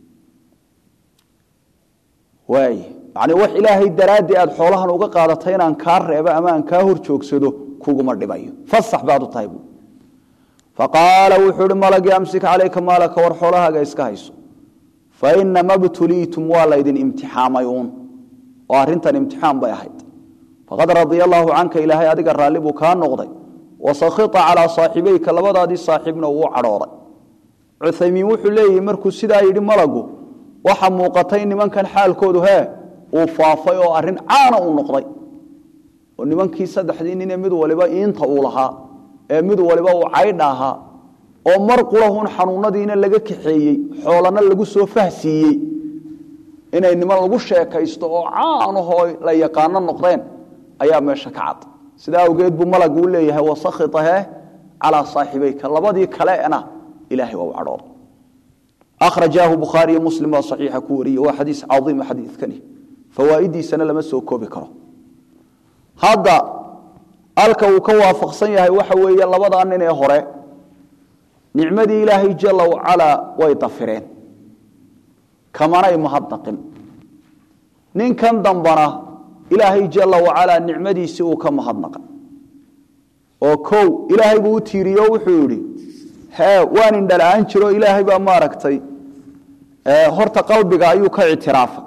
waay macnii wax ilaahay daraaddii aada xoolahan uga qaadatay inaan kaa reebo ama aan kaa hor joogsado kuguma dhibayo fasax baad u tahay buu faqaala wuxuu uhi malagii amsik calayka maalaka war xoolahaaga iska hayso fa inama btuliitum waa laydin imtixaamay uun oo arrintan imtixaan bay ahayd faqad radia allaahu canka ilaahay adiga raalli buu kaa noqday wasakhita calaa saaxibayka labadaadii saaxiibna uu cadhooday cuthaymiin wuxuu leeyihi markuu sidaa yidhi malagu waxa muuqatay nimankan xaalkoodu hee uu faafay oo arrin caana uu noqday oo nimankii saddexdii ninee mid waliba iinta uu lahaa ee mid waliba uu caydha ahaa oo mar qulahun xanuunadiina laga kaxeeyey xoolana lagu soo fahsiiyey inay niman lagu sheekaysto oo caanahoo la yaqaano noqdeen ayaa meesha ka cad sidaa awgeed buu malagu u leeyahay wasakhitahe calaa saaxibayka labadii kaleena ilahay waa u cadhooda akhrajaahu bukhaariyo muslim baa saxiixa ku wariye waa xadiis caiima xadiidkani fawaa'idiisana lama soo koobi karo hadda halka uu ka waafaqsan yahay waxa weeye labadaa nin ee hore nicmadii ilaahay jala wacalaa way dafireen kamanay mahadnaqin ninkan dambana ilaahay jala wacalaa nicmadiisii uu ka mahadnaqay oo kow ilaahay buu u tiiriyo wuxuu yidhi hee waan indhala-aan jiro ilaahay baa maaragtay horta qalbiga ayuu ka ictiraafay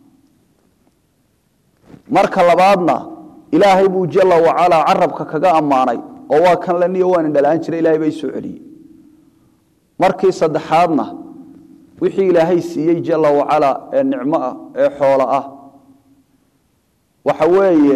marka labaadna ilaahay buu jala wacalaa carabka kaga ammaanay oo waa kan laniyo waan indhala-aan jira ilahay baa isoo celiyey markii saddexaadna wixii ilaahay siiyey jala wacalaa ee nicmo ah ee xoolo ah waxa weeye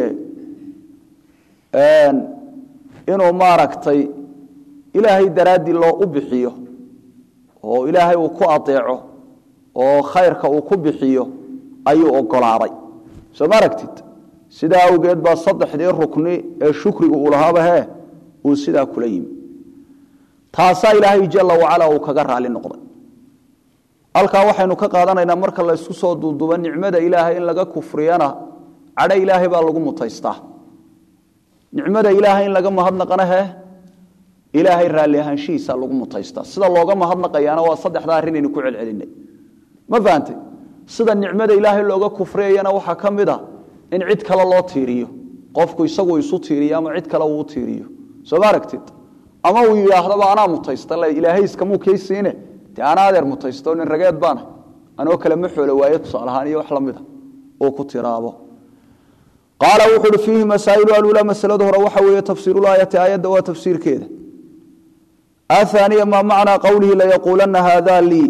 inuu maaragtay ilaahay daraaddii loo u bixiyo oo ilaahay uu ku adeeco oo khayrka uu ku bixiyo ayuu ogolaaday soo ma aragtid sidaa awgeed baa saddexdii rukni ee shukrigu uu lahaaba hee uu sidaa kula yimi taasaa ilaahay jala wacalaa uu kaga raali noqday halkaa waxaynu ka qaadanaynaa marka la ysku soo duudubo nicmada ilaahay in laga kufriyana cadho ilaahay baa lagu mutaystaa nicmada ilaahay in laga mahadnaqana he ilaahay raalli ahaanshihiisa lagu mutaystaa sida looga mahadnaqayaana waa saddexda arrinaynu ku celcelinay ma fahantay sida nicmada ilaahay looga kufriyayana waxaa ka mid a in cid kale loo tiiriyo qofku isagu isu tiiriyo ama cid kale uu tiiriyo soo ma aragtid ama uu yidhaahdaba anaa mutaysta ilaahay iskamuu kaysiine dee anaa adeer mutaysto nin rageed baana anoo kale ma xoolo waaye tusaalahaan iyo wax la mida uu ku tiraabo qaala wuxu uhi fiihi masaa'ilu alula masalada hore waxa weeye tafsiirulaayati aayadda waa tafsiirkeeda ahaaniya maa macnaa qowlihi layaquulanna haada lii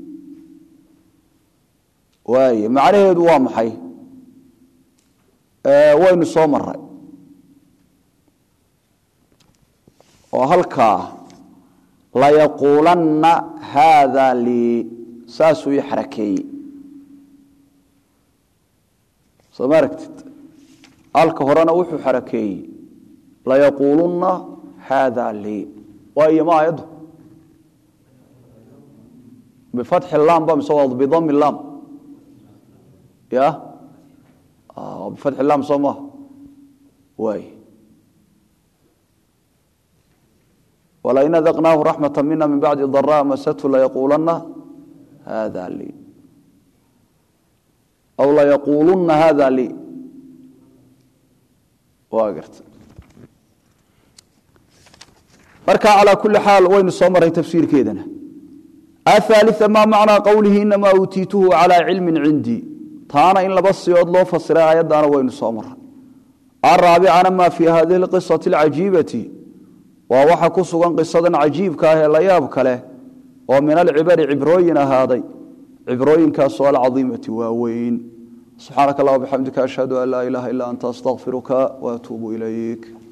waaye macnaheedu waa maxay waynu soo maray oo halkaa layaquulanna haada lii saasuu ii xarakeeyey soo ma aragtid halka horena wuxuu xarakeeyey layaquulunna haada lii waayo ma aayaddu bifatxi laam ba mise waa bidami laam ya bifatxi laam soo maha waay wlain adaqnaahu raxmata mina min bacdi daraa masathu layaquulanna hada lii aw layaquulunna hada lii waa garta marka calaa kuli xaal waynu soo maray tafsiirkeedana athaalia maa macnaa qowlihi inamaa uutiituhu calaa cilmin cindii taana in laba siyood loo fasiray aayaddaana waynu soo maray araabicana maa fii hadihi lqisati alcajiibati waa waxa ku sugan qisadan cajiibka ah ee la yaab kaleh oo min alcibari cibrooyin ahaaday cibrooyinkaasoo alcadiimati waaweyn subxaanaka allah bxamdika ashhadu an laa ilaha ila anta astaqfiruka waatuubu ilayk